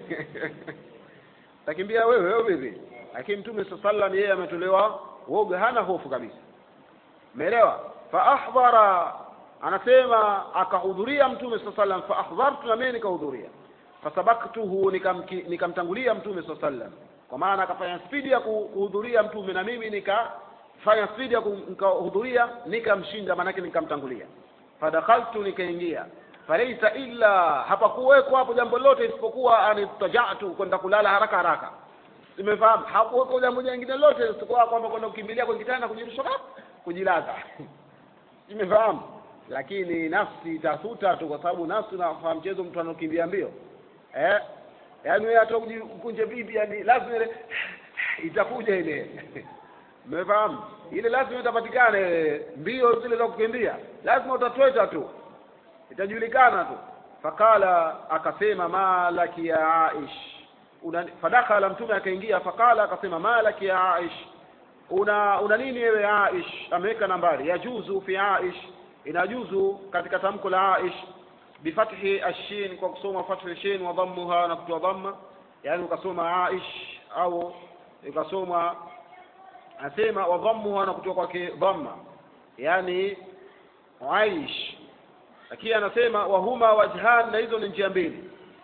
utakimbia wewe wewe vipi lakini mtume sallallahu yeye ametolewa woga hana hofu kabisa umeelewa fa ahdhara anasema akahudhuria mtume sallallahu fa ahdhartu na mimi nikahudhuria fasabaktuhu nikamtangulia mtume sallallahu kwa maana akafanya spidi ya kuhudhuria mtume na mimi nikafanya spidi ya kuhudhuria nikamshinda maanake nikamtangulia fadakhaltu nikaingia falaisa illa hapakuwekwa hapo jambo lolote isipokuwa anitajatu kwenda kulala haraka haraka nimefahamu hakuwekwa jambo jingine lolote isipokuwa kwamba kwenda kukimbilia kwenye kitanda kujirusha kujilaza nimefahamu lakini nafsi itasuta tu kwa sababu nafsi unafahamu mchezo mtu anaokimbia mbio eh yaani wewe hata ukunje vipi yani lazima ile itakuja ile umefahamu ile lazima itapatikana mbio zile za kukimbia lazima utatweta tu itajulikana tu fakala akasema malaki ya aish una fadakhala mtume akaingia fakala akasema malaki ya aish una una nini wewe aish ameweka nambari yajuzu fi aish inajuzu katika tamko la aish bifathi ashin kwa kusoma fathi shin wa dhammuha na kutoa dhamma yani ukasoma aish au ukasoma asema wa dhammuha na kutoka kwake dhamma yani aish lakini anasema wahuma wajhan na hizo ni njia mbili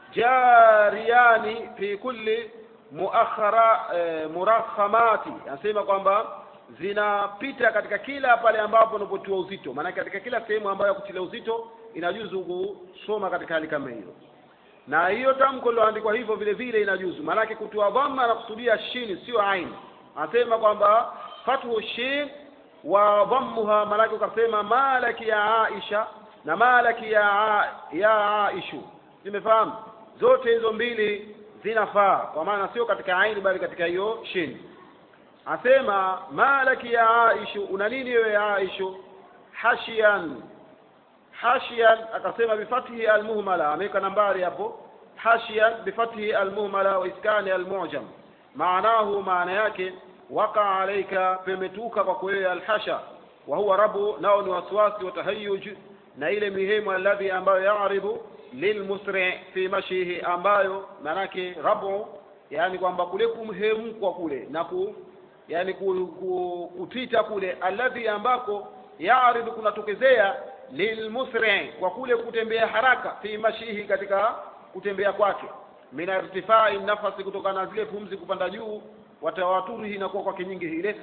jariyani fi kulli muakhara eh, murakhamati anasema kwamba zinapita katika kila pale ambapo unapotiwa uzito maana katika kila sehemu ambayo ya kutilia uzito inajuzu kusoma katika hali kama hiyo na hiyo tamko liloandikwa hivyo vile vile inajuzu maanake kutoa dhamma na kusudia shini sio aini anasema kwamba fathu shin wa dhammuha maanake ukasema malaki ya aisha na malaki ya ya aishu zimefahamu zote hizo mbili zinafaa kwa maana sio katika aini bali katika hiyo shini asema malaki ya aishu una nini wewe ya aishu hashian hashian akasema bifathihi almuhmala ameweka nambari hapo hashian bifathihi almuhmala wa iskani almujam maanahu maana yake waka alaika pemetuka kwa kweli alhasha wa huwa rabu nao ni wasiwasi wa tahayuj na ile mihemu alladhi ambayo yaaribu lilmusri fi mashihi ambayo maanake rabu yani kwamba kule kumhemkwa kule na ku yani ku, ku, kutita kule alladhi ambako yaaridu kunatokezea lilmusri kwa kule kutembea haraka fi mashihi katika kutembea kwake min irtifai nafasi kutokana na zile pumzi kupanda juu watawaturihi inakuwa kwake nyingi ile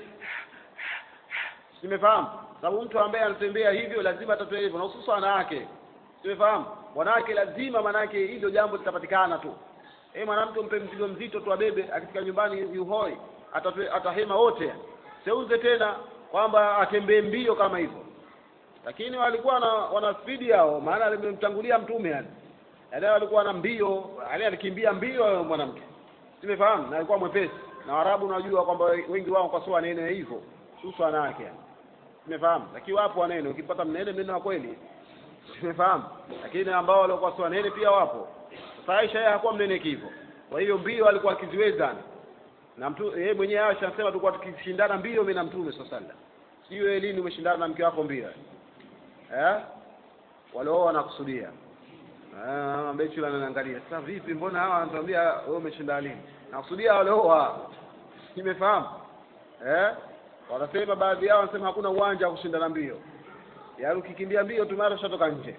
simefahamu sababu mtu ambaye anatembea hivyo lazima atatoe hivyo na hususan wanawake simefahamu wanawake lazima manake hilo jambo litapatikana tu eh mwanamke mpe mzigo mzito tu abebe akifika nyumbani yuhoi atatwe, atahema wote seuze tena kwamba atembee mbio kama hivyo lakini walikuwa na, wana spidi yao maana alimemtangulia mtume yani yaani walikuwa na mbio yani alikimbia mbio mwanamke simefahamu na alikuwa mwepesi na Waarabu unajua kwamba wengi wao kwa sawa nene hivyo husu wanawake yani simefahamu lakini wapo wanene ukipata mnene mnene wa kweli simefahamu lakini ambao walikuwa sawa nene pia wapo sasa Aisha yeye hakuwa mnene hivyo kwa hiyo mbio alikuwa akiziweza na mtu yeye mwenyewe Aisha anasema tulikuwa tukishindana mbio mimi na mtume sallallahu alaihi wasallam sio lini umeshindana na mke wako mbio eh walioa wanakusudia ah ambaye chula ananiangalia sasa vipi mbona hawa wanatuambia wewe umeshinda lini nakusudia walioa nimefahamu eh wanasema baadhi yao wanasema hakuna uwanja wa kushindana mbio yaani ukikimbia mbio tu mara ushatoka nje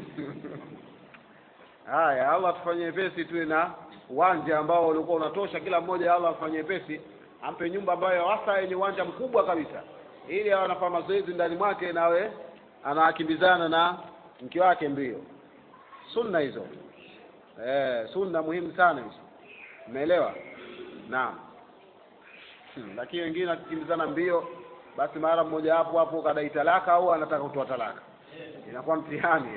haya Allah tufanye pesi tuwe na uwanja ambao ulikuwa unatosha kila mmoja Allah afanye pesi ampe nyumba ambayo hasa yenye uwanja mkubwa kabisa ili awe anafanya mazoezi ndani mwake nawe anakimbizana na mke wake mbio sunna hizo eh sunna muhimu sana hizo umeelewa naam hmm. lakini wengine akikimbizana mbio basi mara mmoja hapo hapo kadai talaka au anataka kutoa talaka inakuwa mtihani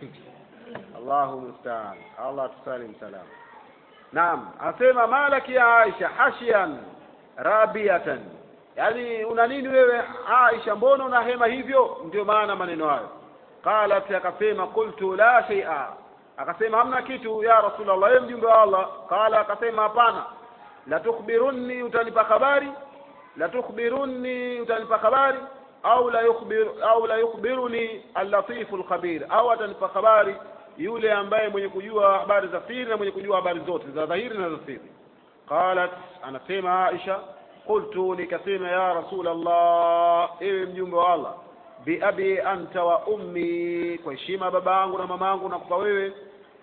Allahu musta'an Allah tusalim salam naam asema malaki ya Aisha hashian rabiatan yani una nini wewe Aisha mbona una hema hivyo ndio maana maneno hayo qalat akasema qultu la shay'a akasema hamna kitu ya rasulullah yeye mjumbe wa Allah qala akasema hapana la tukhbirunni utanipa habari la tukhbirunni utanipa habari au la yukhbir au la yukhbiruni al-latif al-khabir au atanipa habari yule ambaye mwenye kujua habari za siri na mwenye kujua habari zote za dhahiri na za siri qalat anasema Aisha qultu nikasema ya rasul Allah ewe mjumbe wa Allah bi abi anta wa ummi kwa heshima babangu na mamangu nakupa wewe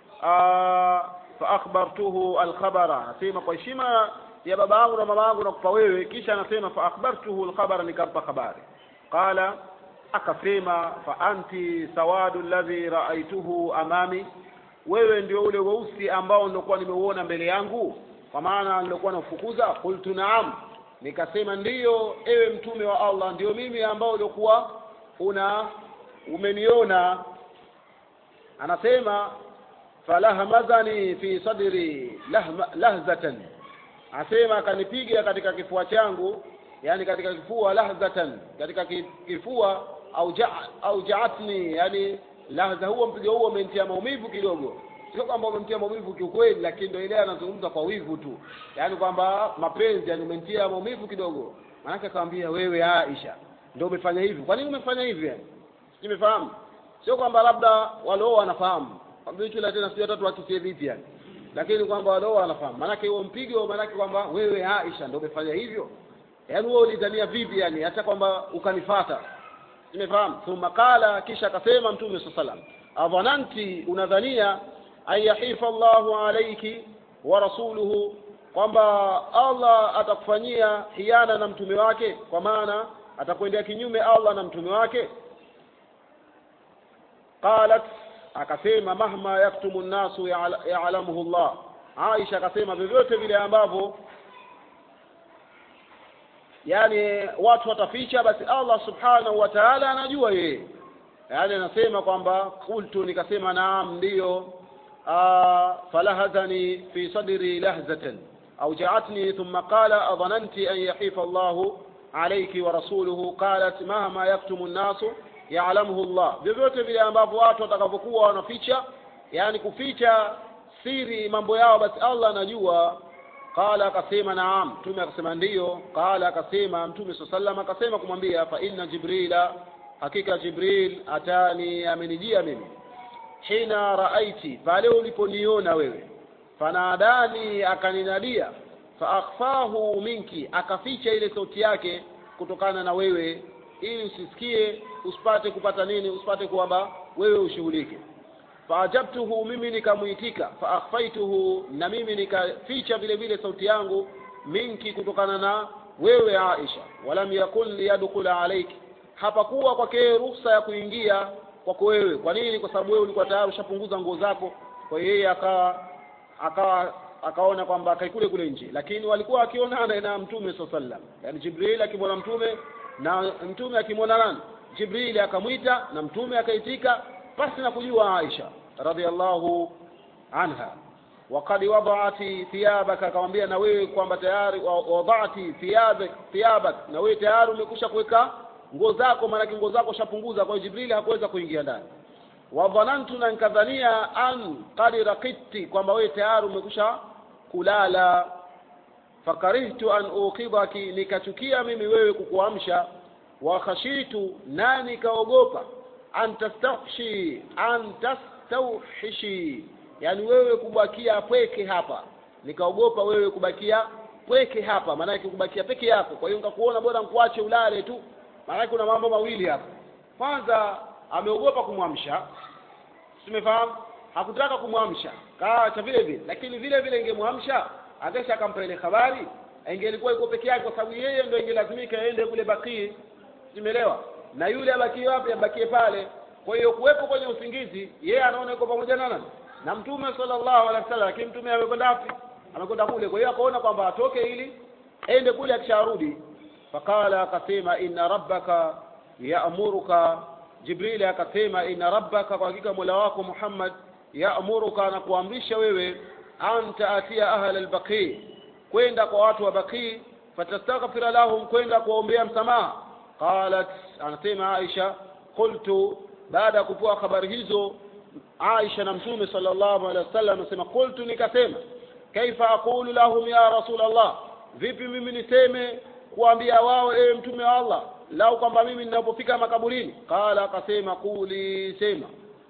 fa akhbartuhu alkhabara anasema kwa heshima ya babangu na mamangu nakupa wewe kisha anasema fa akhbartuhu alkhabara nikampa habari qala akasema fa anti sawadu alladhi raaituhu amami wewe ndio ule weusi ambao nilikuwa nimeuona mbele yangu kwa maana nilikuwa nafukuza qultu naam nikasema ndiyo ewe mtume wa Allah ndio mimi ambao ulikuwa una umeniona anasema falahmadhani fi sadri lahma, lahzatan asema akanipiga katika kifua changu yani katika kifua lahzatan katika kifua au ja, au jaatni yani lahza huo mpigo huo umenitia maumivu kidogo sio kwamba umemtia maumivu kiukweli lakini ndio ile anazungumza kwa wivu tu yani kwamba mapenzi yani umenitia maumivu kidogo maanake akamwambia wewe Aisha ndio umefanya hivi kwa nini umefanya hivi yani nimefahamu sio kwamba labda walio wanafahamu kwamba tena sio tatu wakisie vipi yani lakini kwamba walio wanafahamu maanake huo mpigo maanake kwamba wewe Aisha ndio umefanya hivyo yaani wewe ulidhania vipi yani hata kwamba ukanifata nimefahamu thumma qala kisha akasema mtume saa salam adhananti unadhania an yahifa Allahu alayki wa rasuluhu kwamba Allah atakufanyia hiana na mtume wake kwa maana atakwendea kinyume Allah na mtume wake qalat akasema mahma yaktumu nnasu ya'lamuhu Allah Aisha akasema vyovyote vile ambavyo yani watu wataficha basi Allah subhanahu wa ta'ala anajua yeye yani anasema kwamba qultu nikasema naam ndiyo falahazani fi sadri lahzatan أوجعتني ثم قال أظننت أن يحيف الله عليك ورسوله قالت مهما يكتم الناس يعلمه الله vyovyote vile ambavyo watu watakavyokuwa wanaficha yani kuficha siri mambo yao basi Allah anajua qala akasema naam mtume akasema ndiyo qala akasema mtume saa sallam akasema kumwambia fa inna jibrila hakika jibril atani amenijia mimi hina raaiti pale uliponiona wewe fanadani akaninadia faakhfahu minki akaficha ile sauti yake kutokana na wewe ili usisikie usipate kupata nini usipate kwamba wewe ushughulike faajabtuhu mimi nikamuitika faakhfaituhu na mimi nikaficha vile vile sauti yangu minki kutokana na wewe Aisha walam yakun liyadkhula alayki hapakuwa kwake ruhusa ya kuingia kwako wewe kwa nini kwa sababu wewe ulikuwa tayari ushapunguza nguo zako kwa hiyo yeye akawa akawa akaona kwamba akaikule kule nje lakini walikuwa wakionana na mtume saa sallam yani jibril akimwona mtume na mtume akimwona nani jibril akamwita na mtume akaitika basi na kujua aisha radhiallahu anha wakad wadati thiyabaka akamwambia na wewe kwamba tayari wadati thiyabak thiyabak na wewe tayari umekusha kuweka nguo zako maanake nguo zako shapunguza kwa hiyo jibrili hakuweza kuingia ndani wadhanantu na nkadhania an qad raqidti kwamba wewe tayari umekusha kulala fakarihtu an uqidhaki nikachukia mimi wewe kukuamsha wa khashitu na nikaogopa an tastawhishi an tastawhishi yani wewe kubakia pweke hapa nikaogopa wewe kubakia pweke hapa maanake kubakia peke yako kwa hiyo nikakuona bora nkuache ulale tu maanake kuna mambo mawili hapa kwanza ameogopa kumwamsha tumefahamu hakutaka kumwamsha kaacha vile vile lakini vile vile ingemwamsha akesha akampa ile habari ingelikuwa iko peke yake kwa sababu yeye ndio ingelazimika aende kule bakii simeelewa na yule abakie wapi abakie pale kwa hiyo kuwepo kwenye usingizi yeye anaona yuko pamoja na nani na mtume sallallahu alaihi wasallam lakini mtume amekwenda wapi amekwenda kule kwa hiyo akaona kwamba atoke ili ende kule akisharudi faqala akasema inna rabbaka ya'muruka jibrili akasema inna rabbaka kwa hakika mola wako muhammad yaamuruka na kuamrisha wewe an taatia ahla albaqi kwenda kwa watu wa baqi fatastaghfira lahum kwenda kuwaombea msamaha qalat anasema aisha qultu baada ya kupewa habari hizo aisha na mtume sallallahu alaihi wasallam anasema qultu nikasema kaifa aqulu lahum ya rasul allah vipi mimi niseme kuambia wao ewe mtume wa allah lau kwamba mimi ninapofika makaburini qala akasema quli sema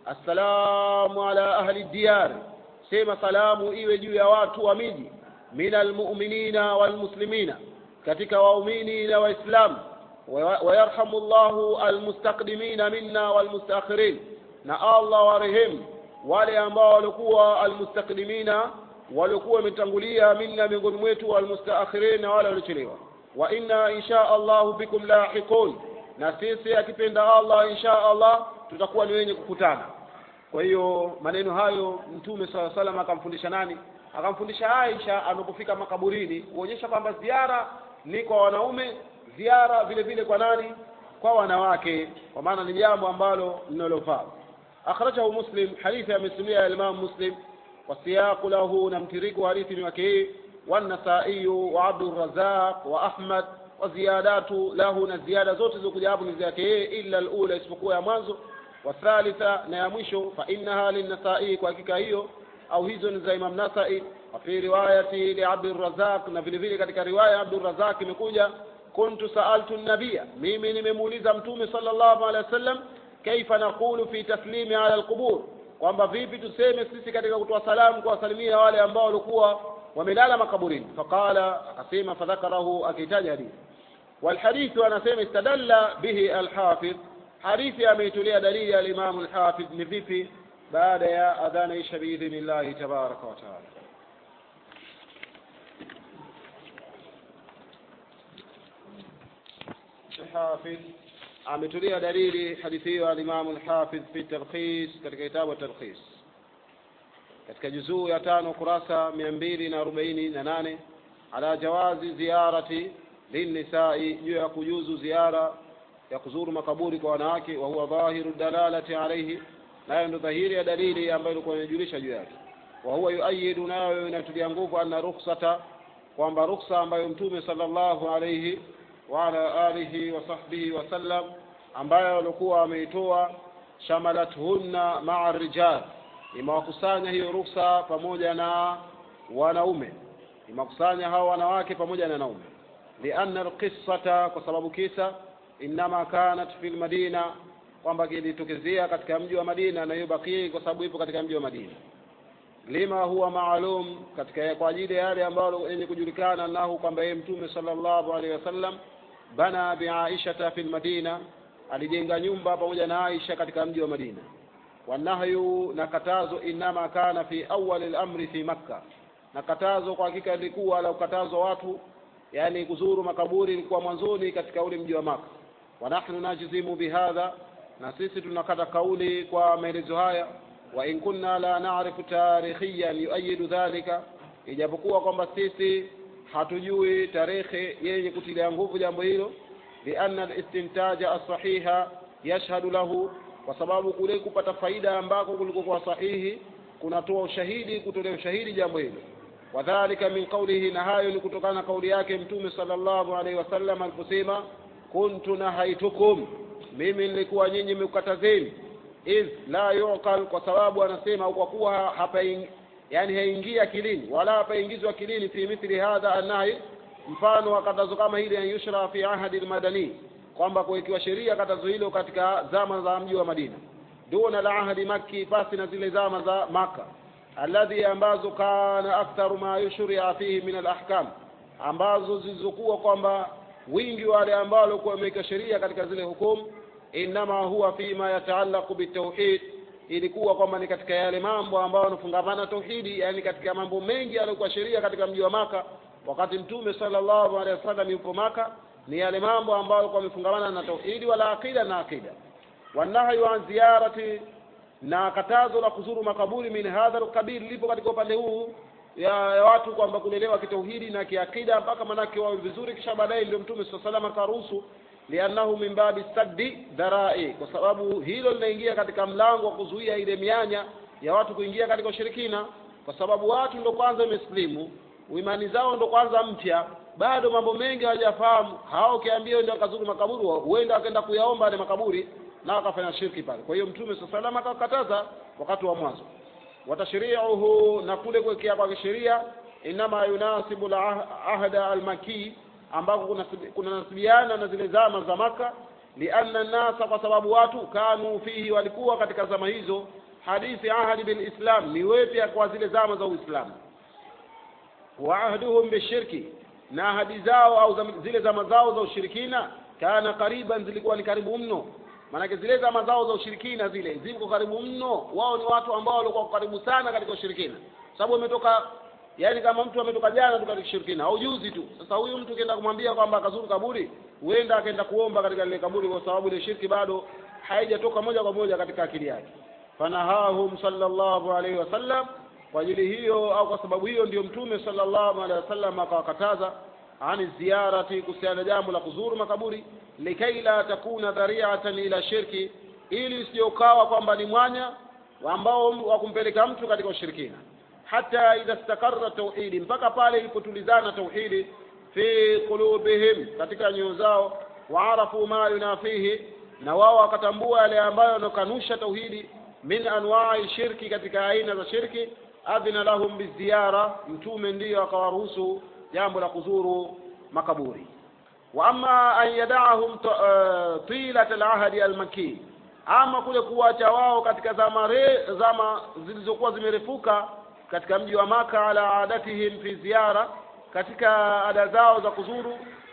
assalamu ala ahli diyar sema salamu iwe juu ya watu wa miji min almu'minina walmuslimina katika waumini na waislamu wayarhamu llahu almustaqdimina minna walmustaakhirin na allah warehemu wale ambao walikuwa almustaqdimina waliokuwa wametangulia minna miongoni mwetu walmustaakhirin na wale waliochelewa wa inna insha allahu bikum lahiqun na sisi akipenda allah insha allah tutakuwa ni wenye kukutana kwa hiyo maneno hayo mtume saa salam akamfundisha nani akamfundisha aisha anapofika makaburini kuonyesha kwamba ziara ni kwa wanaume ziara vile vile kwa nani kwa wanawake kwa maana ni jambo ambalo linalofaa akhrajahu muslim hadithi amesimulia imam muslim wasiyaqu lahu na mtiriko hadithi ni wake hii والنسائي وعبد الرزاق وأحمد وزيادات له نزيادة zote zilizokuja hapo ni zake yeye illa alula isipokuwa ya mwanzo wathalitha na ya mwisho fa innaha linnasai kwa hakika hiyo au hizo ni za Imam Nasai wa fi riwayati li Abdul Razak na vile vile katika riwaya ya Abdul Razak imekuja kuntu saaltu nabia mimi nimemuuliza mtume sallallahu alaihi wasallam kaifa naqulu fi taslimi ala alqubur kwamba vipi tuseme sisi katika kutoa salamu kwa wasalimia wale ambao walikuwa wamelala makaburini faqala akasema fadhakarahu akitaja hadithi والحديث أنا سيما استدل به الحافظ حديث أميتولي دليل الإمام الحافظ نفيفي بعد يا أذان إيش بإذن الله تبارك وتعالى الحافظ ametulia dalili hadithi hiyo alimamu lhafidh fi talkhis katika kitabu talkhis katika juzuu ya tano kurasa mia mbili na arobaini na nane ala jawazi ziyarati linnisai juu ya kujuzu ziara ya kuzuru makaburi kwa wanawake wa huwa dhahiru dalalati alaihi nayo ndo dhahiri ya dalili ambayo ilikuwa inajulisha juu yake wa huwa yuayidu nayo inatulia nguvu anna ruksata kwamba ruksa ambayo mtume sallallahu alaihi وعلى آله وصحبه وسلم ambayo walikuwa wameitoa shamalathunna maa rijal imewakusanya hiyo ruksa pamoja na wanaume imewakusanya hao wanawake pamoja na wanaume lianna alqissata kwa sababu kisa innama kanat fi lmadina kwamba kilitokezea katika mji wa madina na hiyo bakii kwa sababu ipo katika mji wa madina lima huwa maalum katika kwa ajili ya yale ambayo yenye kujulikana nahu kwamba yeye mtume sallallahu alaihi wasallam bana biaishata fi lmadina alijenga nyumba pamoja na aisha katika mji wa madina wanahyu na katazo inama kana fi awali lamri fi makka na katazo kwa hakika lilikuwa la ukatazo watu yani kuzuru makaburi ilikuwa mwanzoni katika ule mji wa maka wanahnu najzimu bihadha na sisi tunakata kauli kwa maelezo haya wa in kunna la narifu tarikhiyan yuayidu dhalika ijapokuwa kwamba sisi hatujui tarehe yenye kutilia nguvu jambo hilo lianna listintaja alsahiha yashhadu lahu kwa sababu kule kupata faida ambako kulikokuwa sahihi kunatoa ushahidi kutolea ushahidi jambo hilo wadhalika min qaulihi na hayo ni kutokana na kauli yake mtume sallallahu alaihi wasallam aliposema kuntu nahaitukum mimi nilikuwa nyinyi mekukatazeni iz la yuqal kwa sababu anasema kwa kuwa hapa yani haingii akilini wala hapaingizwa akilini fi mithli hadha anahi mfano wa katazo kama hili an yushra fi ahadi almadani kwamba kuwekiwa sheria katazo hilo katika zama za mji wa Madina duna la ahadi makki pasi na zile zama za maka alladhi ambazo kana aktharu ma yushria fihi min alahkam ambazo zilizokuwa kwamba wingi wale ambao walikuwa wameweka sheria katika zile hukumu inama huwa fima yataallaqu bitauhid ilikuwa kwamba ni katika yale mambo ambayo yanafungamana tauhidi yani katika mambo mengi yaliyokuwa sheria katika mji wa maka wakati mtume sallallahu alaihi wasallam yupo maka ni yale mambo ambayo yalikuwa yamefungamana na tauhidi wala aqida na aqida wanahyu an ziyarati na katazo la kuzuru makaburi min hadha alqabil lipo katika upande huu ya, ya watu kwamba kulelewa kitauhidi na kiakida mpaka manake wawe vizuri kisha baadaye ndio mtume saa salam akaruhusu liannahu min babi saddi dharai kwa sababu hilo linaingia katika mlango wa kuzuia ile mianya ya watu kuingia katika ushirikina kwa sababu watu ndo kwanza wamesilimu imani zao ndo kwanza mpya bado mambo mengi hawajafahamu hao ukiambia ndio akazuru makaburi huenda akaenda kuyaomba yale makaburi na akafanya shirki pale kwa hiyo mtume saa salam akakataza wakati wa mwanzo watashriuhu na kule kuwekea kwa sheria inama yunasibu la ahda almakii ambako kunanasibiana na zile zama za maka lianna nasa kwa sababu watu kanu fihi walikuwa katika zama hizo hadithi ahadi bilislam ni wepya kwa zile zama za uislamu wa ahduhum bishirki na ahadi zao au zile zama zao za ushirikina kana kariban zilikuwa ni karibu mno maanake zile zama zao za ushirikina zile ziko karibu mno wao ni watu ambao walikuwa karibu sana katika ushirikina sababu wametoka yaani kama mtu ametoka jana tu katika ushirikina au juzi tu sasa huyu mtu ukienda kumwambia kwamba akazuru kaburi huenda akaenda kuomba katika lile kaburi kwa sababu ile shirki bado haijatoka moja kwa moja katika akili yake fanahahum sallallahu alaihi wasallam kwa ajili hiyo au kwa sababu hiyo ndio mtume sallallahu alaihi wasallam akawakataza ani ziyarati kuhusiana na jambo la kuzuru makaburi likai la takuna dhariatan ila shirki ili usiokawa kwamba ni mwanya ambao wa kumpeleka mtu katika ushirikina hata idha stakarra tauhidi mpaka pale ilipotulizana tauhidi fi qulubihim katika nyoyo zao waarafu ma yunafihi na wao wakatambua yale ambayo yanakanusha tauhidi min anwai shirki katika aina za shirki adhina lahum biziyara mtume ndiyo akawaruhusu jambo la kuzuru makaburi wa ama an yadaahum tilat alahdi almakki ama kule kuwacha wao katika zama re, zama zilizokuwa zimerefuka katika mji wa maka ala adatihim fi ziyara katika ada zao za kuzuru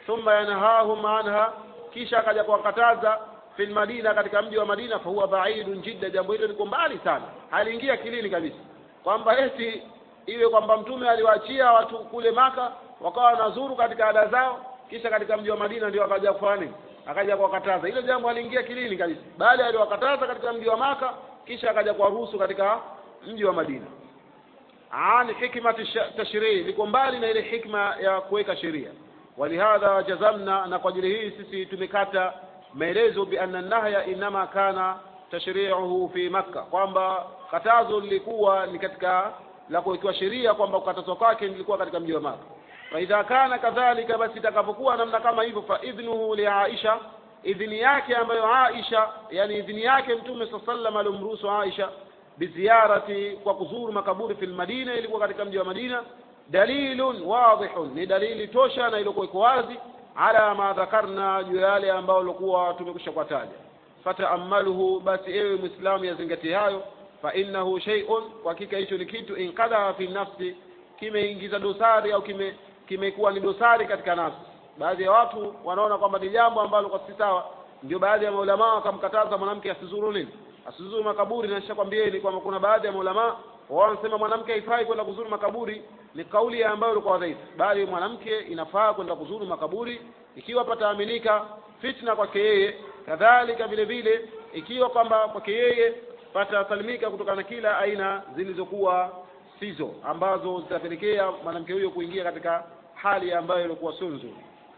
thumma yanhahum anha kisha akaja kuwakataza fil madina katika mji wa madina fahuwa baidun jidda jambo hilo liko mbali sana haliingia kilini kabisa kwamba eti iwe kwamba mtume aliwaachia watu kule maka wakawa wanazuru katika ada zao kisha katika mji wa madina ndio akaja kufanya nini akaja kuwakataza hilo jambo haliingia kilini kabisa bali aliwakataza katika mji wa maka kisha akaja kuwaruhusu katika mji wa madina an hikmati tashrii liko mbali na ile hikma ya kuweka sheria walihadha jazamna na kwa ajili hii sisi tumekata maelezo bi anna nahya inama kana tashri'uhu fi makka kwamba katazo lilikuwa ni katika la kuwekewa sheria kwamba kukatazwa kwake lilikuwa katika mji wa maka fa idha kana kadhalika basi itakapokuwa namna kama hivyo fa idhnuhu li aisha idhini yake ambayo aisha yani idhini yake mtume saa sallam alimruhusu aisha biziarati kwa kuzuru makaburi fil madina ilikuwa katika mji wa madina dalilun wadihun ni dalili tosha na ilikuwa iko wazi ala ma dhakarna juu ya yale ambayo ilikuwa tumekwisha kuwataja fataamaluhu basi ewe mwislamu yazingatie hayo fa innahu shay'un kwa hakika hicho ni kitu inqadha fi nafsi kimeingiza dosari au kime kimekuwa ni dosari katika nafsi baadhi ya watu wanaona kwamba ni jambo ambalo kwa si sawa ndio baadhi ya maulamaa wakamkataza mwanamke asizuru nini asizuru makaburi na nishakwambieni kwamba kuna baadhi ya maulamaa wao wanasema mwanamke haifai kwenda kuzuru makaburi ni kauli ambayo ilikuwa dhaifu bali mwanamke inafaa kwenda kuzuru makaburi ikiwa pataaminika fitna kwake yeye kadhalika vile vile ikiwa kwamba kwake yeye patasalimika kutokana na kila aina zilizokuwa sizo ambazo zitapelekea mwanamke huyo kuingia katika hali ambayo ilikuwa sio nzuri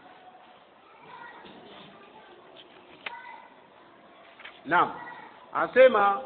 naam anasema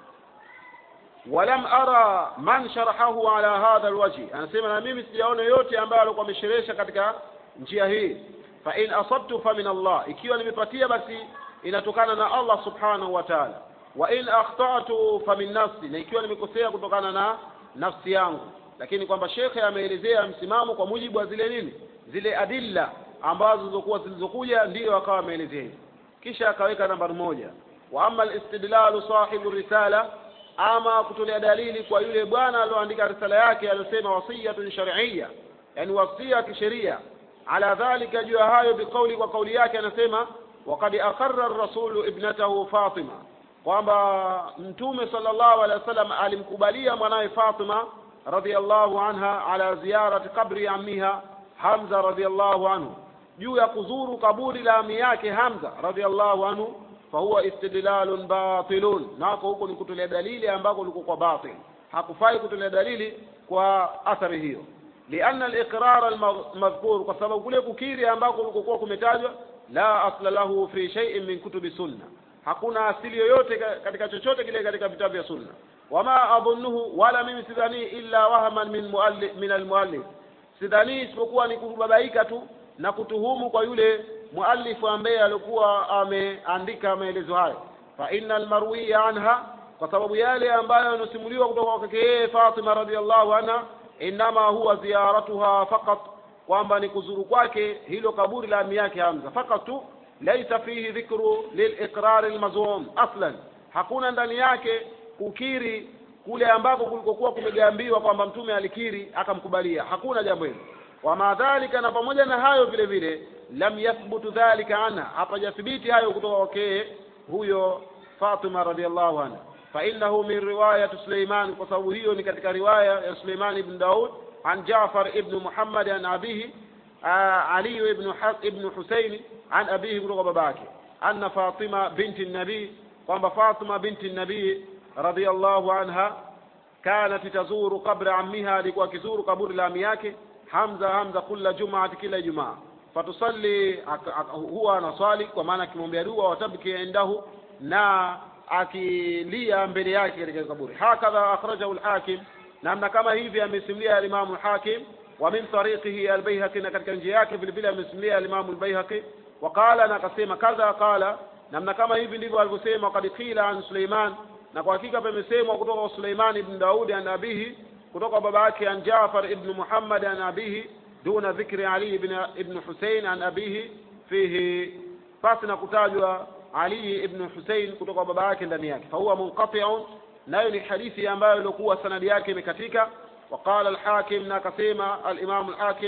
walam ara man sharahahu ala hadha alwajhi anasema na mimi sijaona yote ambayo alikuwa amesherehesha katika njia hii fa in asabtu fa min Allah ikiwa nimepatia basi inatokana na Allah subhanahu wa ta'ala wa in akhtatu fa min nafsi na ikiwa nimekosea kutokana na nafsi yangu lakini kwamba shekhe ameelezea msimamo kwa mujibu wa zile nini zile adilla ambazo zilizokuwa zilizokuja ndiyo akawa ameelezea hivi kisha akaweka nambari moja wa amma alistidlalu sahibu risala ama kutolea dalili kwa yule bwana alioandika risala yake aliyosema wasiyatun shar'iyya yani wasia kisheria ala dhalika juu ya hayo biqauli kwa kauli yake anasema waqad aqarra ar-rasulu ibnatahu Fatima kwamba mtume sallallahu alaihi wasallam alimkubalia mwanawe Fatima radhiyallahu anha ala ziyarati qabri ammiha Hamza radhiyallahu anhu juu ya kuzuru kaburi la ami yake Hamza radhiyallahu anhu fahuwa istidlalun batilun nako huko ni kutolea dalili ambako liko kwa batil hakufai kutolea dalili kwa athari hiyo lianna al-iqrar al-madhkur kwa sababu kule kukiri ambako kulikokuwa kumetajwa la asla lahu fi shay'in min kutubi sunna hakuna asili yoyote katika chochote kile katika vitabu vya sunna wama adhunnuhu wala mimi sidhani illa wahaman min muallif min almuallif sidhani isipokuwa ni kubabaika tu na kutuhumu kwa yule muallifu ambaye alikuwa ameandika maelezo hayo fa innal marwiya anha kwa sababu yale ambayo yanasimuliwa kutoka kwake yeye Fatima radhiallahu anha inama huwa ziyaratuha faqat kwamba ni kuzuru kwake hilo kaburi la ami yake Hamza fakat tu laisa fihi dhikru liliqrar almazum aslan hakuna ndani yake kukiri kule ambako kulikokuwa kumegambiwa kwamba mtume alikiri akamkubalia hakuna jambo hilo wama dhalika na pamoja na hayo vile vile lam yathbutu dhalika anha hapajathibiti hayo kutoka kwake huyo Fatima radhiallahu anha fa innahu min riwayat Suleiman kwa sababu hiyo ni katika riwaya ya Suleiman ibn Daud an Jaafar ibn Muhammad an abihi Ali ibn ibn Husayn an abihi kutoka babake anna Fatima binti nabii kwamba Fatima binti nabii radhiallahu anha kanat tazuru qabra ammiha alikuwa akizuru kaburi la ami yake Hamza Hamza kila Jumaati kila Ijumaa fatusalli huwa anaswali kwa maana akimwombea dua watabki indahu na akilia mbele yake katika kaburi hakadha akhrajahu al-hakim namna kama hivi amesimulia al-imam al-hakim wa min tariqihi al-bayhaqi na katika njia yake vile vile amesimulia al-imam al-bayhaqi waqala na akasema kadha qala namna kama hivi ndivyo alivyosema qad qila an Suleiman na kwa hakika pamesemwa kutoka kwa Suleiman ibn Daudi an abihi kutoka baba yake an Jaafar ibn Muhammad an abihi duna dhikri Ali ibn ibn Hussein an abihi fihi pasi na kutajwa Ali ibn Hussein kutoka baba yake ndani yake fahuwa munqati'un nayo ni hadithi ambayo ilikuwa sanadi yake imekatika وقال الحاكم ناكسيما الإمام الحاكم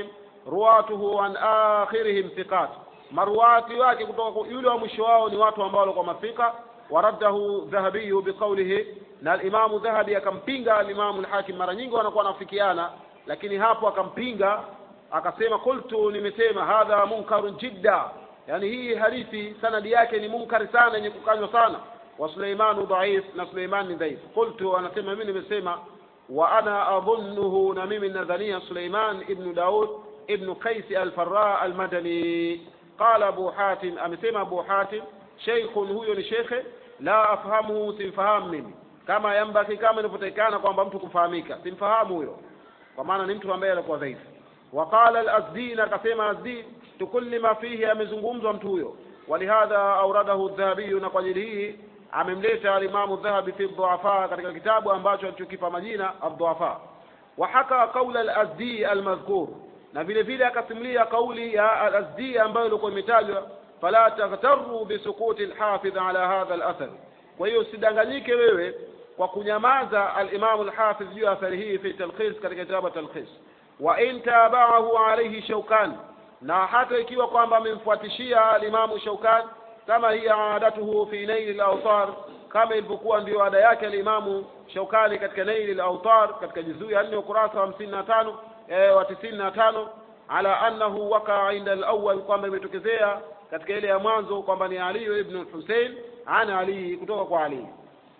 ruwatuhu an akhirihim thiqat maruwati wake kutoka kwa yule wa mwisho wao ni watu ambao walikuwa mafika waraddahu dhahabiyu biqaulihi na alimamu dhahabi akampinga alimamu lhakim mara nyingi wanakuwa wanafikiana lakini hapo akampinga akasema qultu nimesema hadha munkarun jidda yani hii hadithi sanadi yake ni munkari sana yenye kukanywa sana wa suleimanu dhaif na suleiman ni dhaif qultu anasema mimi nimesema wa ana adhunnuhu na mimi nadhania suleiman ibnu daud ibnu qaisi alfarra almadani qala abu hatim amesema abu hatim sheikhun huyo ni shekhe la afhamuhu simfahamu mimi kama yambaki kama inavyotakikana kwamba mtu kufahamika simfahamu huyo kwa maana ni mtu ambaye alikuwa dhaifu waqala al-azdi na akasema azdi tukulli ma fihi amezungumzwa mtu huyo walihadha auradahu dhahabiyu na kwa ajili hii amemleta alimamu dhahabi fi dhuafa katika kitabu ambacho alichokipa majina adhuafa wahaka qaula al-azdi al-madhkur na vile vile akasimulia kauli ya al-azdi ambayo ilikuwa imetajwa fala taghtaru bisukuti al-hafidh ala hadha al-athar kwa hiyo usidanganyike wewe kwa kunyamaza al-Imam al-Hafiz juu ya athari hii fi talkhis katika kitabu talkhis wa in tabahu alayhi Shawkan na hata ikiwa kwamba amemfuatishia al-Imam Shawkan kama hiya adatuhu fi nail al-awtar kama ilivyokuwa ndio ada yake al-Imam Shawkani katika nail al-awtar katika juzuu ya 4 ukurasa wa 55 eh, wa 95 ala annahu waka inda al-awwal kwamba imetokezea katika ile ya mwanzo kwamba ni Ali ibn Hussein ana Ali kutoka kwa Ali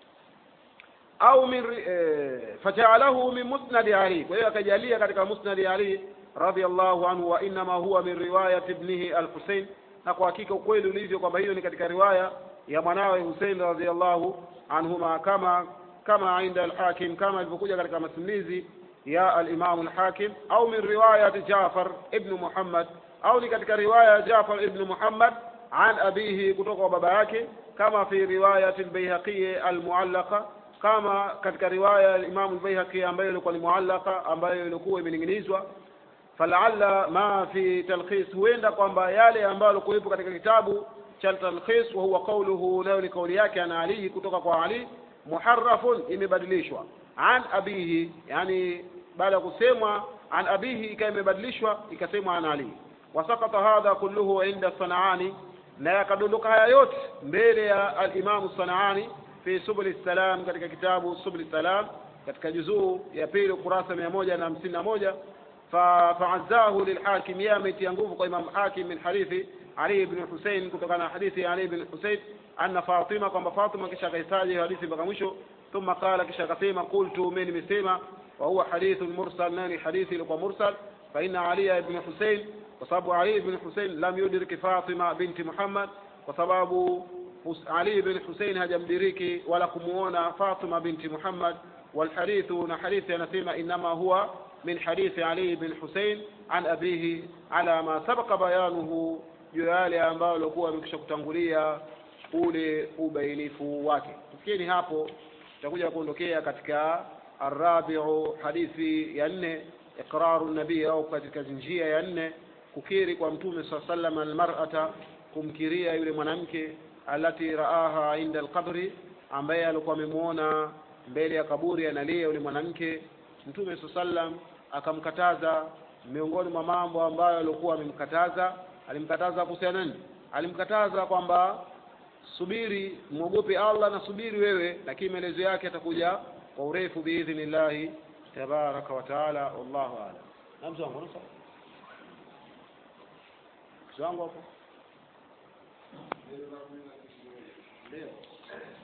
au min eh, fajaalahu min musnad Ali kwa hiyo akajalia katika musnad Ali radhiallahu anhu wa inma huwa min riwayat ibnihi al-Husayn na kwa hakika ukweli ulivyo kwamba hiyo ni katika riwaya ya mwanawe Hussein radhiallahu anhuma kama kama inda al-Hakim kama ilivyokuja katika masimulizi ya al-Imam al-Hakim au min riwayat Jafar ibn Muhammad au ni katika riwaya ya Jafar ibn Muhammad an abihi kutoka kwa baba yake kama fi riwayat al-Baihaqi al-muallaqa kama katika riwaya ya Imam al-Baihaqi ambayo ilikuwa ni muallaqa ambayo ilikuwa imening'inizwa falalla ma fi talkhis huenda kwamba yale ambayo yalikuwepo katika kitabu cha talkhis wa huwa qawluhu nayo ni kauli yake ana Ali kutoka kwa Ali muharrafun imebadilishwa an abihi yani baada ya kusemwa an abihi ikawa imebadilishwa ikasemwa an Ali wasakata hadha kulluhu inda Sanaani na yakadondoka haya yote mbele ya al-Imam Sanaani fi subul salam katika kitabu subul salam katika juzuu ya pili ukurasa mia moja na hamsini na moja فعزاه للحاكم يا ميت ينقوف إمام حاكم من حديث علي بن حسين كتب حديث علي بن حسين أن فاطمة كما فاطمة كشا قيساجي حديث بغمشو ثم قال كشا قسيمة قلت من مسيمة وهو حديث مرسل ناني حديث لقى مرسل فإن علي بن حسين وصاب علي بن حسين لم يدرك فاطمة بنت محمد وسبب علي بن حسين هجمدريكي ولا كمونا فاطمة بنت محمد والحديث حديث نسيمة إنما هو من حديث علي بن حسين عن أبيه على ما سبق بيانه juu ya yale ambayo alikuwa amekisha kutangulia ule ubainifu wake tufikieni hapo tutakuja kuondokea katika arabiu hadithi ya nne iqraru nabii au katika njia ya nne kukiri kwa mtume saa sallam almar'ata kumkiria yule mwanamke alati raaha inda alqabri ambaye alikuwa amemwona mbele ya kaburi analia yule mwanamke mtume saa sallam akamkataza miongoni mwa mambo ambayo alikuwa amemkataza alimkataza kuhusiana nini alimkataza kwamba subiri mwogope Allah na subiri wewe lakini maelezo yake atakuja kwa urefu biidhnillahi tabaraka wa taala wallahu a'lam namzo wangu nusa wangu hapo ndio